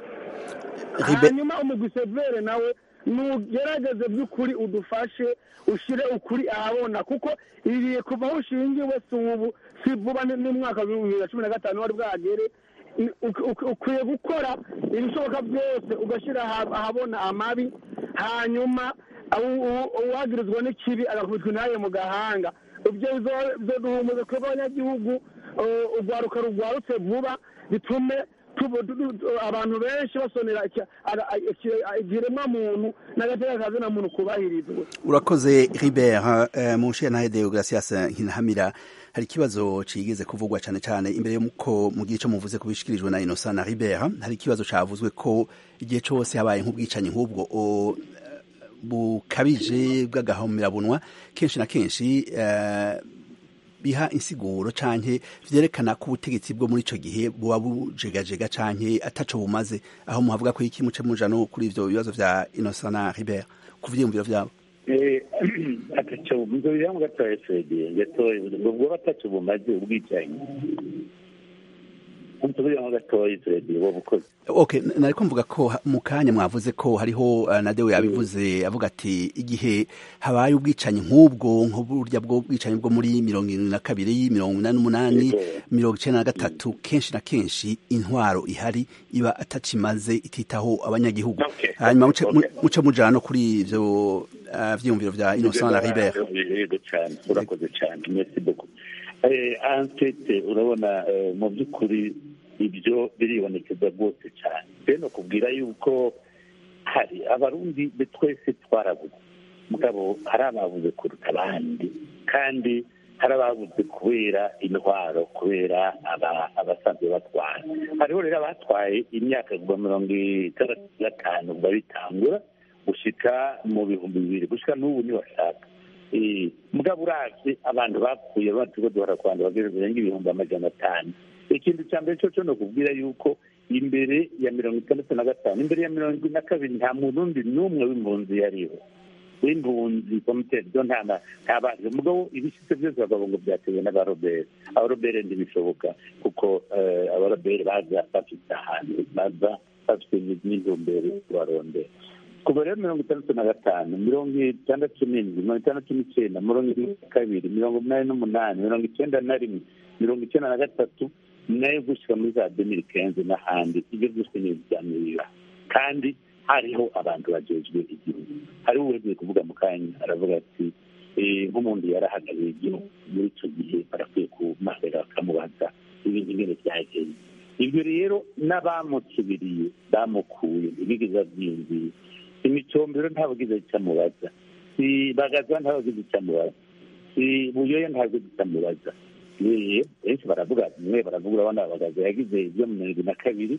hanyuma umugwi severe nawe nugerageze by'ukuri udufashe ushire ukuri ahabona kuko ibiye kuva aho ushingiwe si ubu si vuba ni- n'umwaka w'ibihumbi bibiri na cumi na gatanu wari bwagere Ni- uk- uk- ukwiye gukora ibishoboka byose ugashyira aha- ahabona amabi hanyuma uwu- uwu- uwagirizwa n'ikibi agakubitwa intaye mu gahanga ibyo bizo- bizoduhumuza twebwe abanyagihugu eh, urwaruka rugwarutse vuba bitume tubu- tu- tu- abantu benshi basonera iki- ara- iki- ikiremwa muntu n'agateka kazina muntu kubahirizwe urakoze ribert eh, mu nshinga deogratias nkinahamira hari ikibazo cigeze kuvugwa cane cane imbere y'uko mu gihe co muvuze kubishikirijwe na innocent na ribert hari ikibazo cavuzwe ko igihe cose habaye nk'ubwicanyi nk'ubwo o- bukabije bw'agahomerabunwa kenshi na kenshi eh, biha insiguro canke vyerekana ko ubutegetsi bwo muri ico gihe buba bujegajega canke ataco bumaze aho muhavuga ko iki muce muja no kuri ivyo bibazo vya innocent na ribert ku vyiyumviro vyabo ataco nzobira mu gatoya fede gatoya ubwo bataco bumaze ubwicanyi nzobira mu gatoya fede wo bukoze okay n- nariko mvuga ko ha- mu kanya mwavuze ko hariho uh, nadewe yabivuze avuga ati igihe habaye ubwicanyi nk'ubwo nk'uburya bwo bwicanyi bwo muri mirongo irindwi na kabiri mirongo inani n'umunani mirongo icenda na gatatu kenshi na kenshi intwaro ihari iba atacimaze ititaho abanyagihugu hanyuma muce mu- muce mujana no kuri ivyo uh, vyiyumviro vya innocent na ribert yego cyane urakoze cyane merci beaucoup eh ankete urabona eh, mu by'ukuri ibyo biribonekeza rwose cyane rero no kubwira yuko hari abarundi be twese twarabuze mugabo hari ababuze kuruta abandi kandi hari ababuze kubera intwaro kubera aba- abasanzwe batwara hariho rero abatwaye imyaka kuva mirongo itandatu na gatanu kuva bitangura gushika mu bihumbi bibiri gushika n'ubu ntibashaka Eh, mugabo uravye abantu bapfuye batuko duhora kwanda bageze birenga ibihumbi amajana atanu ikintu cya mbere cyo cyo no kubwira yuko imbere ya mirongo itandatu na gatanu imbere ya mirongo ine na kabiri nta murundi n'umwe w'impunzi yariho w'impunzi komite zo nta na- nta bandi mugabo ibishitse byose bakavuga ngo byatewe n'abarobere abarobere ntibishoboka kuko eh, abarobere baza bafite ahantu baza bafite n'intumbero yo kubarondera kuva rero mirongo itandatu na gatanu mirongo itandatu n'indwi mirongo itandatu n'icyenda mirongo irindwi na kabiri mirongo umunani n'umunani mirongo icyenda na rimwe mirongo icyenda na gatatu nayo gushyira muri za demiri kenze n'ahandi ibyo byose ni ibyanirira kandi hariho abantu bajejwe igihugu hariho uwegeye kuvuga mu kanya aravuga ati eh, nk'umuntu yarahagarariye igihugu muri icyo gihe barakwiye kumahera bakamubaza ibintu ingene byagenze ibyo rero n'abamusubiriye bamukuye ntibigeze abyiyumvira imicombero ntabagize icyo amubaza si bagaza ntabagize icyo amubaza si buyoya ntabagize icyo amubaza yewe benshi baravuga mwe baravuga urabona bagaza yagize ibyo mu mirongo irindwi na kabiri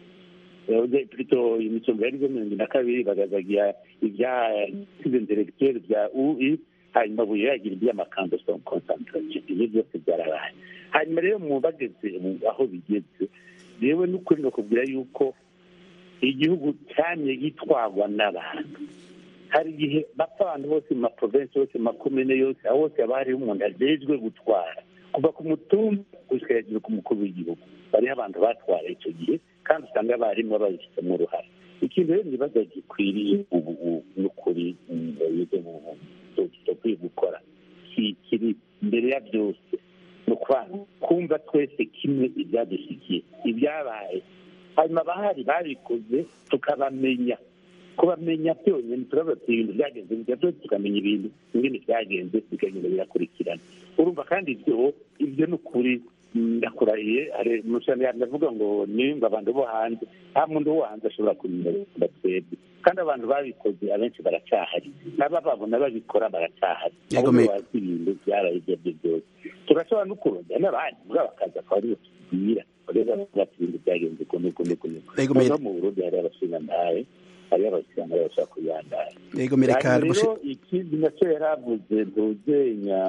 yavuze plutôt imicombero yagize mirongo irindwi na kabiri bagazagira ibya size intellectuel bya ui hanyuma buyoya yagira iby'amakambo son concentration ibyo byose byarabaye hanyuma rero mu bageze aho bigeze yewe n'ukuri nakubwira yuko igihugu cyamye gitwarwa n'abantu hari igihe bapfa abantu bose mu maprovensi yose mu makomine yose aho hose haba hariho umuntu ajejwe gutwara kuva ku mutumba gushyira hejuru ku mukuru w'igihugu bariho abantu batwara icyo gihe kandi usanga abarimu babifitemo uruhare ikintu rero ibibazo gikwiriye ubu n'ukuri dukwiye gukora kiri imbere ya byose ni kumva twese kimwe ibyadushyikiye ibyabaye hanyuma abahari babikoze tukabamenya kubamenya byonyine turavuga ati ibintu byagenze bijya byose tukamenya ibintu ingene byagenze bikagenda birakurikirana urumva kandi ibyo ibyo ni ukuri ndakurahiye hari umushyirano ndavuga ngo nimba abantu bo hanze nta muntu wo hanze ashobora kumenya twebwe kandi abantu babikoze abenshi baracyahari n'abababona babikora baracyahari ahubwo bazi ibintu byaraye ibyo aribyo byose turashobora no kurondera n'abandi muri bakaza akaba aribo tubwira bareba bati ibintu byagenze uko n'uko n'uko n'uko no mu burundi hari abashingantahe hariyo abashyirana bashobora kuyandara yego mereka rero ikindi nacyo yari avuze ntuzenya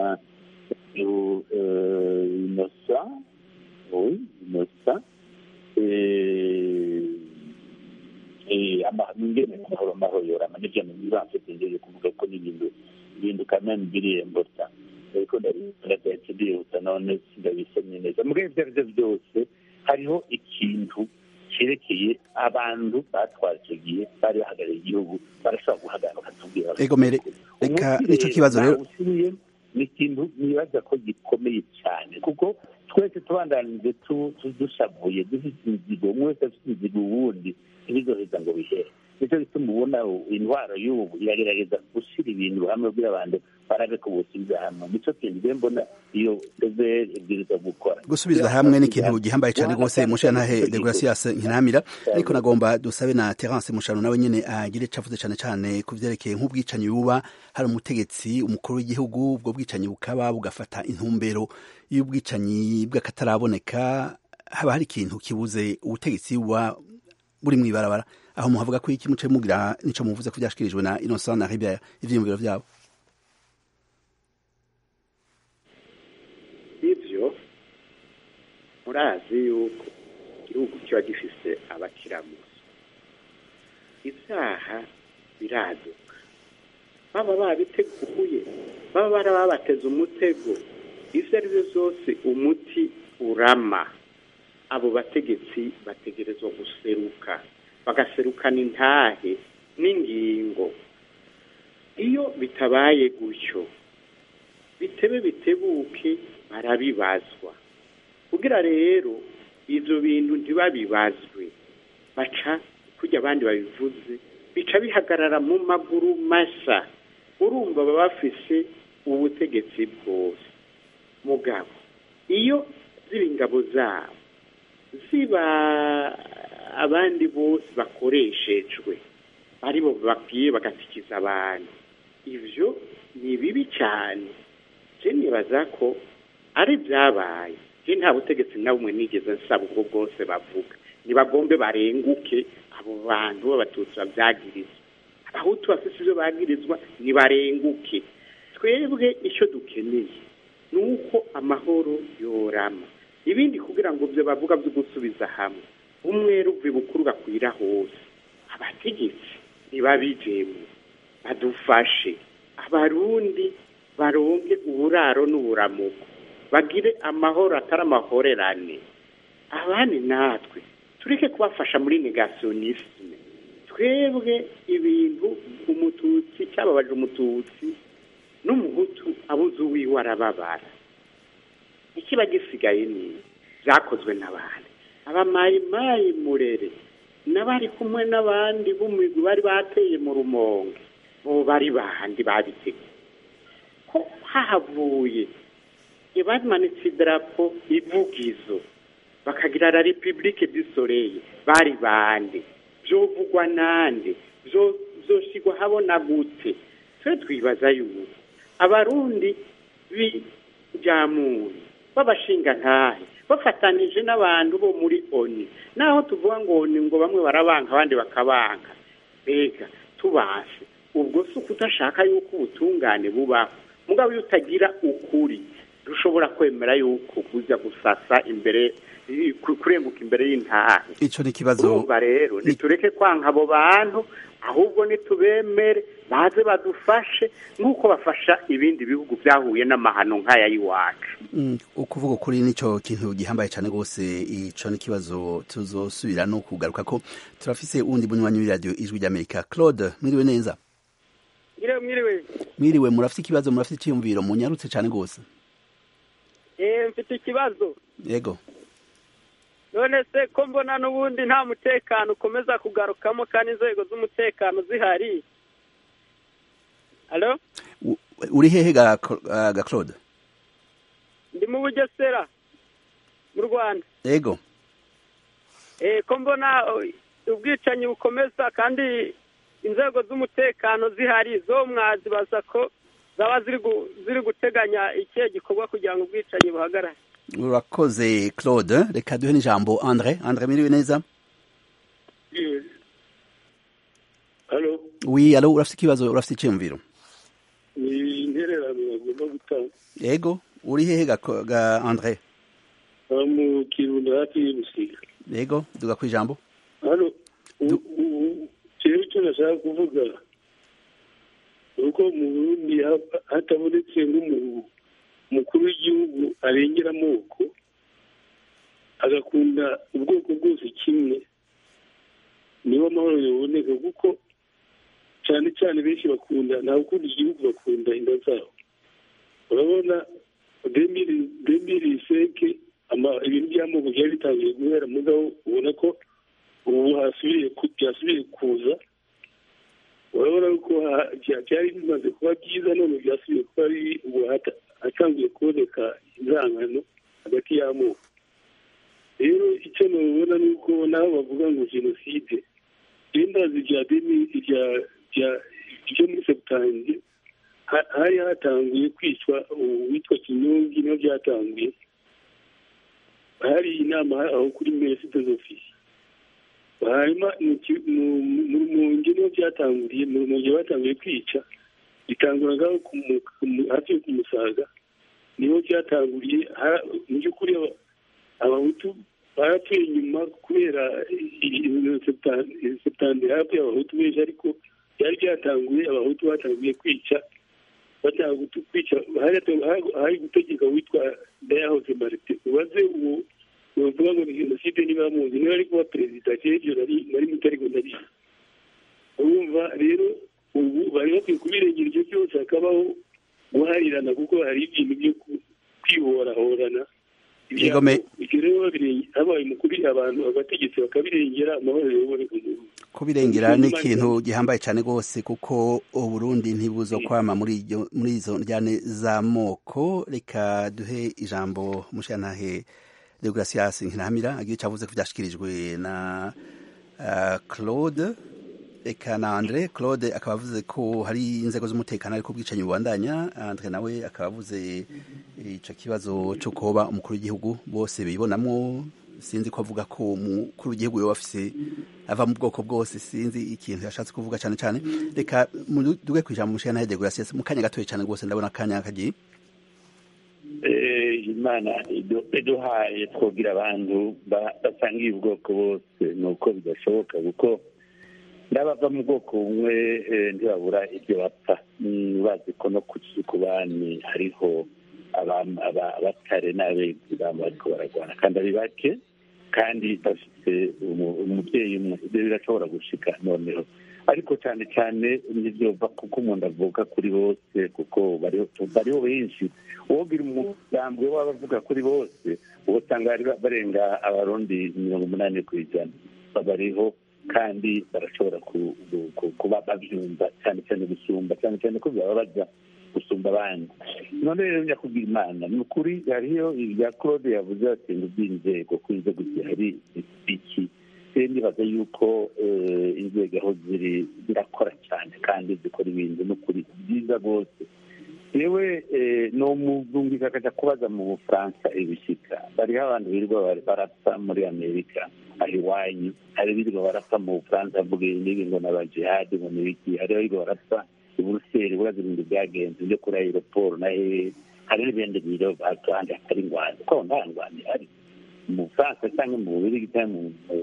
inosa oui inosa ingene amahoro amahoro yorama nibyo nibyo ndenge kuvuga ko n'ibintu ibintu kameme biriyembota ariko ndagahita ndihuta none sindabisomye neza mu ibyo ari byo byose hariho ikintu cyerekeye abantu batwara icyo gihe bari bahagarariye igihugu barashobora guhagarara bakatubwira egomere reka nicyo kibazo rero usubiye ni ikintu nibaza ko gikomeye cyane kuko twese tubandanije dushavuye dufite imizigo umwe wese afite imizigo uwundi ntibizoheza ngo bihere nicyo gituma ubona indwara y'ubu iragerageza gushyira ibintu hamwe kugira abantu barabe ko busubiza hamwe nicyo kintu rero mbona iyo pezeri ibwiriza gukora gusubiza hamwe ni ikintu gihambaye cyane rwose mushantahe degrasias nkinamira ariko nagomba dusabe na terence mushano nawe nyine agire icyo avuze cyane cyane ku byerekeye nk'ubwicanyi buba hari umutegetsi umukuru w'igihugu ubwo bwicanyi bukaba bugafata intumbero y'ubwicanyi bw'akataraboneka haba hari ikintu kibuze ubutegetsi buba buri mu ibarabara aho muhavuga ko iki muce mugira nico muvuze ko byashikirijwe na Innocent na Ribiya ivyiyumviro vyabo ivyo murazi yuko igihugu kiba gifise abakiramuzi ivyaha biraduka baba babiteguye baba barababateza umutego ivyo ari byo vyose umuti urama abo bategetsi bategerezwa guseruka bagaserukana intahe n'ingingo iyo bitabaye gutyo bitebe bitebuke barabibazwa kugira rero ibyo bintu ntibabibazwe baca kujya abandi babivuze bica bihagarara mu maguru mashya urumva baba bafise ubutegetsi bwose mugabo iyo ziba ingabo zabo ziba abandi bose bakoreshejwe aribo bakwiye bagatikiza abantu ibyo ni bibi cyane je nibaza ko ari byabaye je nta butegetsi na bumwe nigeze nsaba ubwo bwose bavuga ntibagombe barenguke abo bantu b'abatutsi babyagirizwa abahutu bafite ibyo bagirizwa ntibarenguke twebwe icyo dukeneye ni uko amahoro yorama ibindi kugira ngo byo bavuga byo gusubiza hamwe umwe ruvi bukuru gakwira hose abategetsi ntibabijemo badufashe abarundi baronke uburaro n'uburamuko bagire amahoro atari amahorerane abandi natwe tureke kubafasha muri negasiyonisime twebwe ibintu umututsi cyababaje umututsi n'umuhutu abuze uwiwe arababara ikiba gisigaye ni byakozwe n'abandi abamayimayi murere n'abari kumwe n'abandi b'umugwi bari bateye mu rumonge bo bari bandi babiteguye ko hahavuye bamanitse idarapo ivugizo bakagira la repubulike du soleil bari bande byovugwa nande byoshigwa habona gute twe twibaza yuko abarundi b'ibyamuntu b'abashinga ntahe bafatanije n'abantu bo muri oni naho tuvuga ngo oni ngo bamwe barabanka abandi bakabanka mbega tubase ubwo si ukudashaka yuko ubutungane bubaho mugabo iyo utagira ukuri dushobora kwemera yuko kuja gusasa imbere i- ku- kurenguka imbere y'intahe ico ni ikibazo urumva rero nitureke kwanka abo bantu ahubwo nitubemere baze badufashe nk'uko bafasha ibindi bihugu byahuye n'amahano nk'aya y'iwacu Mm, ukuvuga ukuri nico kintu gihambaye cyane rwose ico ni ikibazo tuzosubira no kugaruka ko turafise uwundi bunywanyi w'iradiyo ijwi ry'amerika claude mwiriwe neza mwiriwe mwiriwe mwiriwe murafite ikibazo murafite icyiyumviro munyarutse cyane rwose eh mfite ikibazo yego none se ko mbona n'ubundi nta mutekano ukomeza kugarukamo kandi inzego z'umutekano zihari alo U- uri hehe ga, ga claude ndi mu bugesera mu rwanda yego eh ko mbona oh, ubwicanyi bukomeza kandi inzego z'umutekano zihari zo mwazibaza ko zaba ziri gu- ziri guteganya ikihe gikorwa kugira ngo ubwicanyi buhagarare urakoze claude reka duhe n'ijambo andre andre mwiriwe neza halo wi alo urafite ikibazo urafite icyiyumviro ni intererano bagomba gutanga yego uri hehe ga, ga andre aha mu kirundo hafi y'urusiga yego duga ku ijambo hano rero icyo nashaka kuvuga ni uko mu burundi ha- hatabonetse nk'umukuru w'igihugu arengera amoko agakunda ubwoko bwose kimwe niho amahoro yaboneka kuko cyane cyane benshi bakunda nta gukunda igihugu bakunda inda zabo urabona demiri seke ibintu by'amoko byari bitangiye guhera mugabo ubona ko ubu hasubiriye ku- byasubiye kuza urabona ko ha- bya- byari bimaze kuba byiza none byasubiye kuba ari ubu hata- hatangiye kuboneka inzangano hagati y'amoko rero icyo nabona ni uko naho bavuga ngo jenoside ndazi rya demi rya rya ryo muri sebutange ha- hari hatanguye kwicwa uwitwa kinyongi niho byatanguye hari inama aho kuri mereside z'ofisi hanyuma mu ki- mu- mu- mu rumonge niho byatanguriye mu rumonge batanguye kwica bitangura ngaho ku mu- ku mu- hafi yo ku musaga niho byatanguriye ha- mu by'ukuri aba- abahutu barapfuye inyuma kubera septande hafi abahutu benshi ariko byari byatanguye abahutu batanguye kwica batanguye kwica hari hari gutegeka witwa dayahoze marite ubaze uwo bavuga ngo ni jenoside niba muzi niba ari kuba perezida cy'ibyo nari nari muto ariko ndabizi urumva rero ubu bari bakwiye kubirengera ibyo byose hakabaho guharirana kuko hari ibintu byo ku- kwiborahorana Yego, me- ibyo rero babirenge- habaye umukuru abantu abategetsi bakabirengera amahoro yoboneka mu gihugu kubirengera ni ikintu gihambaye cyane rwose kuko uburundi ntibuzo kwama muri iryo- muri izo njyane z'amoko reka duhe ijambo mushantahe deogratias nkiramira agira icyo avuze ko byashyikirijwe na ah, claude reka na andre claude akaba avuze ko hari inzego z'umutekano ariko ubwicanyi bubandanya andre nawe akaba avuze icyo kibazo cyo kuba umukuru w'igihugu bose bibonamo sinzi ko avuga ko umukuru w'igihugu yoba afise ava mu bwoko bwose sinzi ikintu yashatse kuvuga cyane cyane reka mu- duge ku ijambo mushana na degrasias mu kanya gatoya cyane rwose ndabona akanya kagiye Eh, imana idu- iduhaye twogira abantu ba- basangiye ubwoko bose ni uko bidashoboka kuko n'abava mu bwoko bumwe eh, ntibabura ibyo bapfa Mm, bazi ko no ku bani hariho aba- aba- abatare n'abezi baba bariko baragwana kandi ari bake kandi bafite umu- umubyeyi umwe ibyo birashobora gushika noneho ariko cyane cyane ntibyova kuko umuntu avuga kuri bose kuko bariho bariho benshi wogira umugambwe w'abavuga kuri bose uwo usanga bari barenga abarundi mirongo umunani ku ijana bariho kandi barashobora ku- ku- kuba babyumva cyane cyane gusumba cyane cyane ko bibabaza gusumba abandi none rero nyakubwira imana ni ukuri hariyo ibya claude yavuze ati ngo by'inzego ko inzego zihari iki rero nibaza yuko eh, inzego aho ziri zirakora cyane kandi zikora ibintu n'ukuri byiza rwose yewe no muzungika akajya kubaza mu bufaransa ibishyika bariho abantu birirwa bari- barapfa muri amerika aho iwanyu hari birirwa barapfa mu bufaransa bavuga ibi n'ibi ngo n'abajihadi ngo n'ibiki hariho birirwa barapfa i buruseli buraza ibintu byagenze byo kuri aeroport na hehe hari n'ibindi biro ahandi hatari ingwani kuko nta ngwani ihari mu bufaransa cyangwa mu bubirigi cyangwa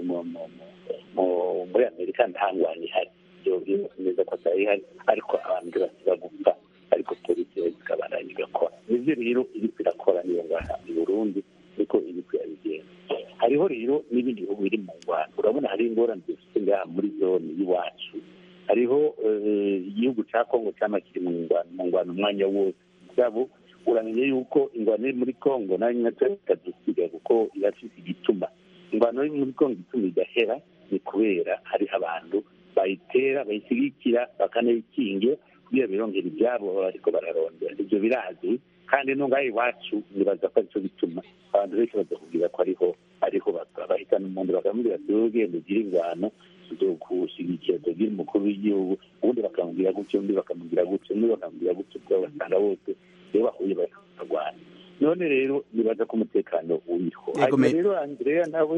muri amerika nta ngwani ihari ibyo bibaza neza ko atari ihari ariko abantu basiba gupfa ariko polisi ikabandanya igakora nibyo rero iri irakora niyo ngaha i burundi niko iri kuyabigenza hariho rero n'ibindi bihugu biri mu ngwano urabona hari ingorane dufite ngaha muri zone y'iwacu hariho igihugu cya kongo cyama kiri mu ngwano mu ngwano umwanya wose mugabo uramenye yuko ingwano iri muri kongo nayo nyine ikadusiga kuko irafite igituma ingwano iri muri kongo ituma igahera ni kubera hariho abantu bayitera bayishyigikira bakanayikingira kugira birongera ibyabo baba ariko bararondera ibyo birazwi kandi n'ungahe iwacu nibaza ko aricyo bituma abantu benshi badakubwira ko ariho ariho bahitana umuntu bakamubwira ati wowe ugenda ugire ingwano kuwushyigikira tugira umukuru w'igihugu ubundi bakamubwira gutyo undi bakamubwira gutyo undi bakamubwira gutyo ubwo basanga bose iyo bahuye bakarwana none rero nibaza ko umutekano uriho hanyuma rero andrea nawe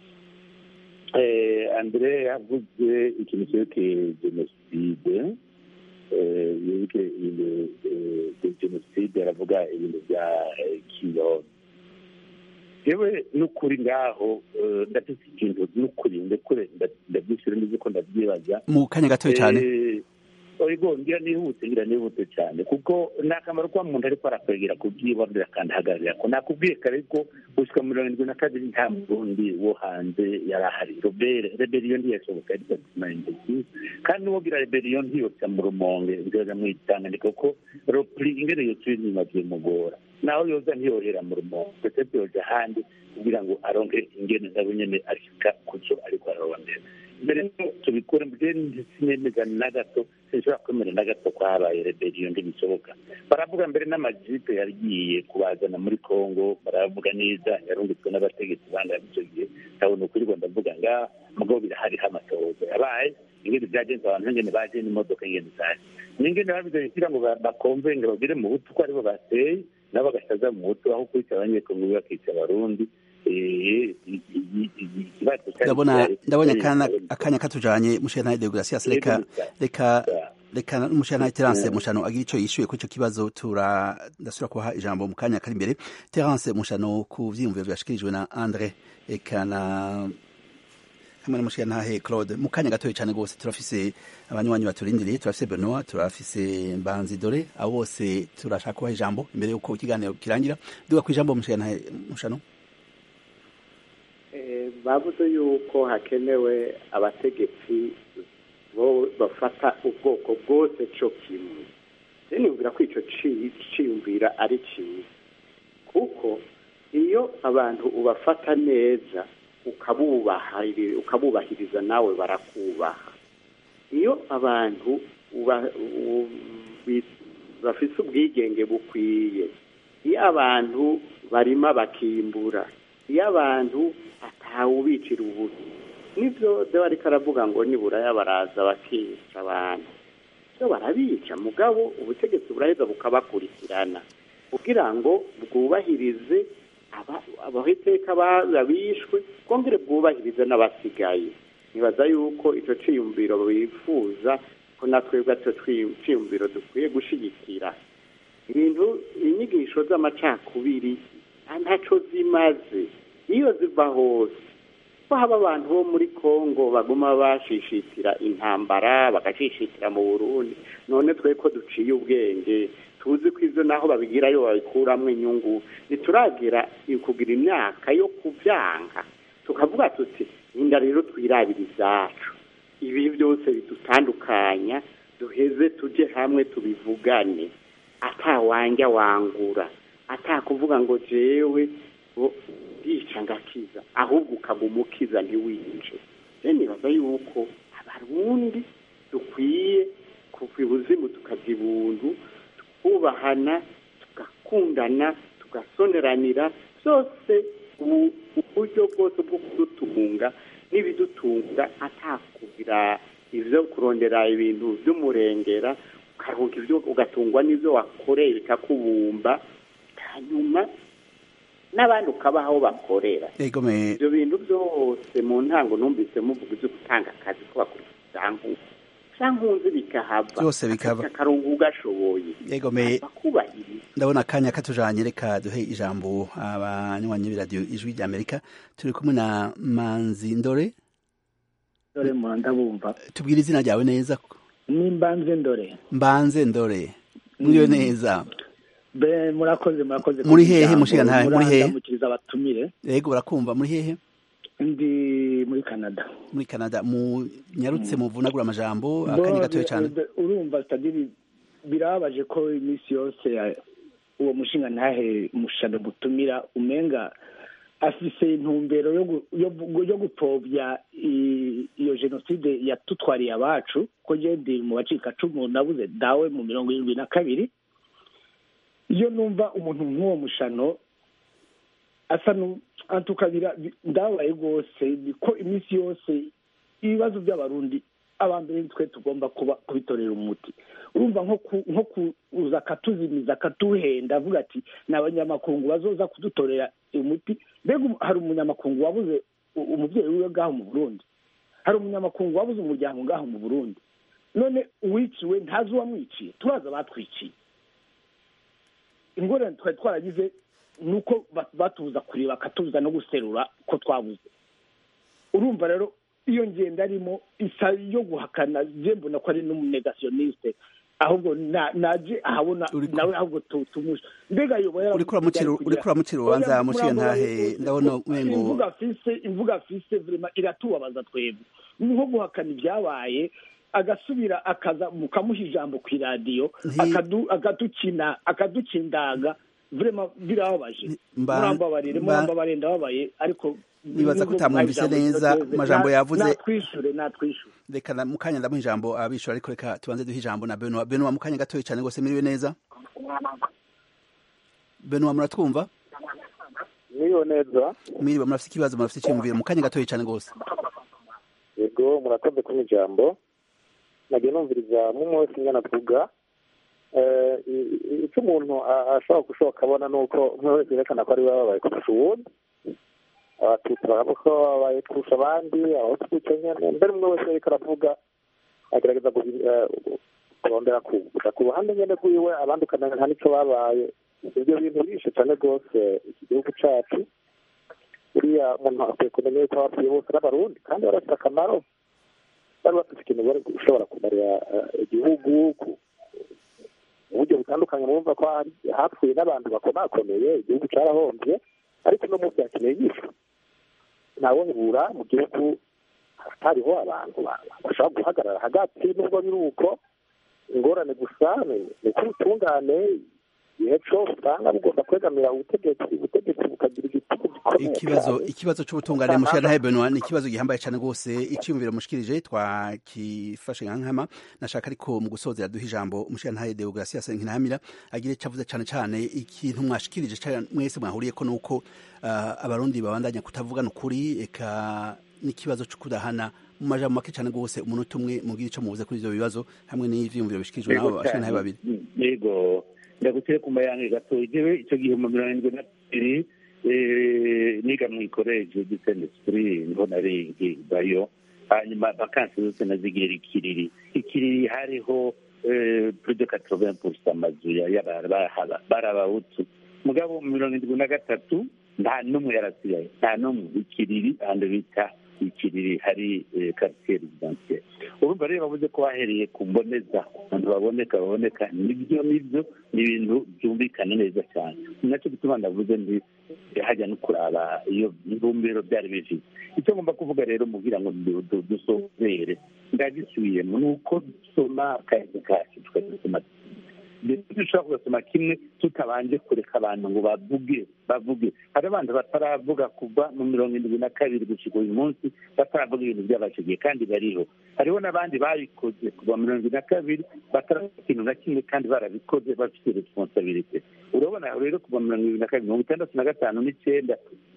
andrea yavuze ikintu cyerekeye jenoside yerekeye jenoside aravuga ibintu bya kiyobe yewe n'ukuri ngaho ndafite ikintu n'ukuri ndekure ndabyishyura neza ko ndabyibaza mu kanya gatoya cyane oyigo ngira nihute ngira nihute cyane kuko ni akamaro kuba umuntu ariko arakwegera kubyibonera kandi ahagararira ko nakubwiye kare ko gushyika mirongo irindwi na kabiri nta murundi wo hanze yari ahari robere reberiyo ntiyashoboka yari gatatu kandi n'uwogira reberiyo ntiyotsa mu rumonge byoza mu itanganyika kuko ropuri ingene yotsa inyuma byimugora naho yoza ntiyohera mu rumonge ndetse byoja ahandi kugira ngo aronke ingene nabo nyene ashika kuco ariko ararondera mbere tubikure mbere sinemeza na gato sinshobora kwemera na gato ko habaye reberiyo ntibishoboka baravuga mbere n'amajipe yagiye kubazana muri congo baravuga neza yarungitswe n'abategetsi bandi icyo gihe ndabona ukuri ngo ndavuga ngaha mugabo birahariho amatohoza yabaye ingene byagenze abantu ingene baje n'imodoka ingene zaje n'ingene babize kugira ngo bakomve ngo bagire mu butu ko aribo bateye nabo bagasaza mu butu aho kwica abanyekongo bakica abarundi ndabona ndabonye akanya katujanye mushana deogratias reka reka reka mushana Terence mushano agira ico yishuye kuri ico kibazo tura ndasura kuha ijambo mu kanya kari imbere Terence mushano ku vyiyumviro byashikirijwe na Andre eka na hamwe na mushana Claude mu kanya gatoya cyane gose turafise abanywanyi baturindiriye turafise Benoit turafise Mbanzi Dore abo bose turashaka kuha ijambo imbere yuko ikiganiro kirangira duga ku ijambo mushana mushano bavuze yuko hakenewe abategetsi bafata ubwoko bwose cyo kimwe niyumvira ko icyo cyiyumvira ari cyiza kuko iyo abantu ubafata neza ukabubahiriza nawe barakubaha iyo abantu bafite ubwigenge bukwiye iyo abantu barima bakimbura iyo abantu atawubicira ubutu nibyo dore ariko aravuga ngo nibura baraza bakica abantu byo barabica mugabo ubutegetsi buraheza bukabakurikirana kugira ngo bwubahirize abahiteka bishwe bwongere bwubahirize n'abasigaye nibaza yuko icyo cyiyumviro bifuza ko natwebwe icyo cyiyumviro dukwiye gushyigikira ibintu inyigisho z'amacakubiri ntacyo zimaze iyo ziva hose ko haba abantu bo muri congo baguma bashishitira intambara bagashishitira mu burundi none twe ko duciye ubwenge tuzi ko ibyo naho babigirayo babikuramo inyungu ntituragira kugira imyaka yo kubyanga tukavuga tuti ninda rero twirabira izacu ibi byose bidutandukanya duheze tujye hamwe tubivugane atawanja wangura atakuvuga ngo jewe ndica ngakiza ahubwo ukaguma ukiza ntiwice rero nibaza yuko abarundi dukwiye kuva ibuzimu tukajya ibuntu tukubahana tugakundana tugasoneranira byose uburyo bwose bwo kudutunga n'ibidutunga atakugira ibyo kurondera ibintu by'umurengera ukaruhuka ibyo ugatungwa n'ibyo wakoreye bikakubumba hanyuma n'abandi ukabaha aho bakorera ibyo bintu byose mu ntango numvise muvuga ibyo gutanga akazi ko bakurikiza cyangwa nkunzi bikahava Byose bikaba. akarongo ugashoboye yego me bakubahiriza ndabona akanya katujanye reka duhe ijambo abanywanyi b'iradiyo ijwi rya amerika turi kumwe na manzi ndore dore mu ndabumva tubwire izina ryawe neza nimbanze ndore mbanze ndore muriyo neza be murakoze murakoze Muri hehe, mushigantahe, muri hehe? murandamukiriza abatumire yego urakumva muri hehe ndi muri canada muri canada munyarutse muvunagura amajambo Bo, akanya gatoya cyane be- be- urumva sitadiri birababaje ko iminsi yose eh, uwo mushinga ntahe mushano mutumira umenga afise intumbero yo gu- yo gu- yo gupfobya i- iyo jenoside yatutwariye abacu ko je ndi mu bacikacumu nabuze dawe mu mirongo irindwi na kabiri iyo numva umuntu nk'uwo mushano asa nu antukabira ndabaye rwose ko iminsi yose ibibazo by'abarundi abambere twe tugomba kuba kubitorera umuti urumva nko ku- nko kuza akatuzimiza akatuhenda avuga ati ni abanyamakungu bazoza kudutorera umuti mbega umu- hari umunyamakungu wabuze u- umubyeyi wiwe ngaho mu burundi hari umunyamakungu wabuze umuryango ngaho mu burundi none uwiciwe ntazi uwamwiciye turaza abatwiciye ingorane twari twaragize ni uko ba- batubuza kureba bakatubuza no guserura ko twabuze urumva rero iyo ngendo arimo isa yo guhakana je mbona ko ari n'umunegationiste ahubwo na- naje ahabona nawe ahubwo tu- tumusha mbega yoba uriko uramukira uriko uramukira urubanza mushiye ntahe ndabona umengo imvuga afise imvuga afise vrema iratubabaza twebwe ni nko guhakana ibyabaye agasubira akaza mukamuha ijambo ku iradiyo akadu- akadukina akadukindaga vrema birababaje Mba- murambabarire mba- murambabarire ndababaye ariko Nibaza ko nubwo utamwumvise muhaye ijambo neza twebwe, amajambo na- yavuze. natwishure natwishure reka na- mukanya ndamuha ijambo abishura ariko reka tubanze duhe ijambo na Benoit Benoit mukanya gatoya cyane rwose miriwe neza Benoit muratwumva niyo neza miriwe murafite ikibazo murafite icyiyumviro mukanya gatoya cyane rwose yego murakoze kumpa ijambo nagiye numviriza mumwe wese ingana avuga Eh, i- i- icyo umuntu a- ashobora gushoboka abona ni uko umwe wese yerekana ko ari we babaye kurusha uwundi abatutsi baravuga ko babaye kurusha abandi abahutu gutyo nyene mbere umwe wese ariko aravuga agerageza guhi- eh, kurondera kuza ku ruhande nyene rwiwe abandi ukamenya nta nico babaye ibyo bintu bishe cane rwose iki gihugu cacu buriya umuntu akwiye kumenya yuko abapfuye bose ari abarundi kandi barafite akamaro bari bafite ikintu bari gushobora kumarira eh, igihugu ku uburyo butandukanye murumva ko hari- hapfuye n'abantu bakomakomeye igihugu carahombye ariko uno munsi hakeneye yishwe ntawehura mu gihugu hatariho abantu ba- bashobora guhagarara hagati nubwo biri uko ingorane gusa ni ni ko ubutungane igihe cose usanga bugomba kwegamira ubutegetsi ubutegetsi bukagira igitugu gikomeye ikibazo cyane. ikibazo c'ubutungane mushira ntahe Benoit ni ikibazo gihambaye cyane rwose icyiyumviro mushikirije twakifashe nka nkama nashaka ariko mu gusozera duha ijambo mushira ntahe Deogratias Nkinamira agire cavuze cyane cyane ikintu mwashikirije cyane mwese mwahuriye ko nuko ah, abarundi babandanya kutavugana ukuri eka n'ikibazo cyo kudahana mu majambo make cyane rwose umunota umwe mubwire ico muvuze kuri ivyo bibazo hamwe n'ivyiyumviro bishikirijwe Yego nabo bashira ntahe cyane. babiri yego ndaguteye ku mayange gato jewe icyo gihe mu mirongo irindwi na kabiri eh, niga mu ikoreje gisende sipuri niho nari nkigayo hanyuma vakansi zose nazigera ikiriri ikiriri hariho eh, plus de 80 pourcent amazu ya- y'aba- bahaba- bari abahutu mugabo mu mirongo irindwi na gatatu nta n'umwe yarasigaye nta n'umwe ikiriri ahantu bita ikiriri hari quartier residentiel urumva rero bavuze ko bahereye ku mboneza abantu baboneka baboneka nibyo nibyo ni ibintu byumvikana neza cyane ni nacyo gituma ndavuze ndi hajya no kuraba iyo ntumbero byari bifite icyo ngomba kuvuga rero mubwira ngo du- du- dusozere ndagisubiyemo ni uko dusoma akazi kacu tukadusoma ndetse dushobora kugasoma kimwe tutabanje kureka abantu ngo bavuge bavuge hari abantu bataravuga kuva mu mirongo irindwi na kabiri gushyika uyu munsi bataravuga ibintu byabashigiye kandi bariho hariho n'abandi babikoze kuva mu mirongo irindwi na kabiri bataravuga ikintu na kimwe kandi barabikoze bafite responsabilite urabona rero kuva mu mirongo irindwi na kabiri mirongo itandatu na gatanu n'icyenda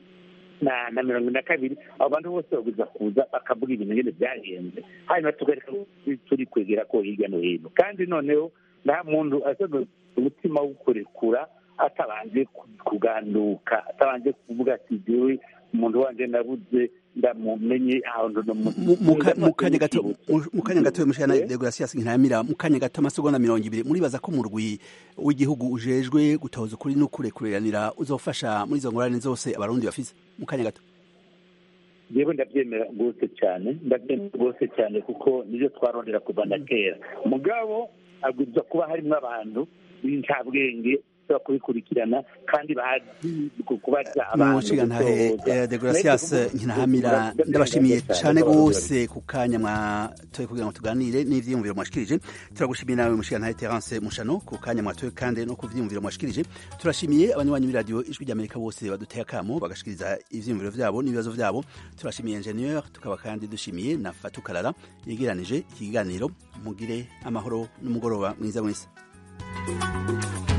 na na mirongo ine na kabiri abo bantu bose baguza kuza bakavuga ibintu nyine byagenze hanyuma tukareka turi kwegera ko hirya no hino kandi noneho nta muntu asaga umutima wo kurekura atabanje ku- kuganduka atabanje kuvuga ati jewe umuntu wanje nabuze ndamumenye ahantu mu kanya gato mu kanya gato mushana degrasias nkiramira mu kanya gato amasegonda mirongo ibiri muribaza ko murwi w'igihugu ujejwe gutoza ukuri no kurekuranira uzofasha muri izo ngorane zose abarundi bafise mu kanya gato yewe ndabyemera rwose cyane ndabyemera rwose cyane kuko nibyo twarondera kuva na kera mugabo agomba kuba harimo abantu b'incabwenge bashobora kubikurikirana kandi bazi kubaza abantu mushigantahe degrasias nkinahamira ndabashimiye cyane rwose ku kanya mwatoye kugira ngo tuganire n'ivyiyumviro mwashikirije turagushimiye nawe mushigantahe terence mushano ku kanya mwatoye kandi no ku vyiyumviro mwashikirije turashimiye abanywanyi b'iradiyo ijwi ry'amerika bose baduteye akamo bagashikiriza ivyiyumviro vyabo n'ibibazo vyabo turashimiye ingenieur tukaba kandi dushimiye na fatukarara yegeranije iki kiganiro mugire amahoro n'umugoroba mwiza mwese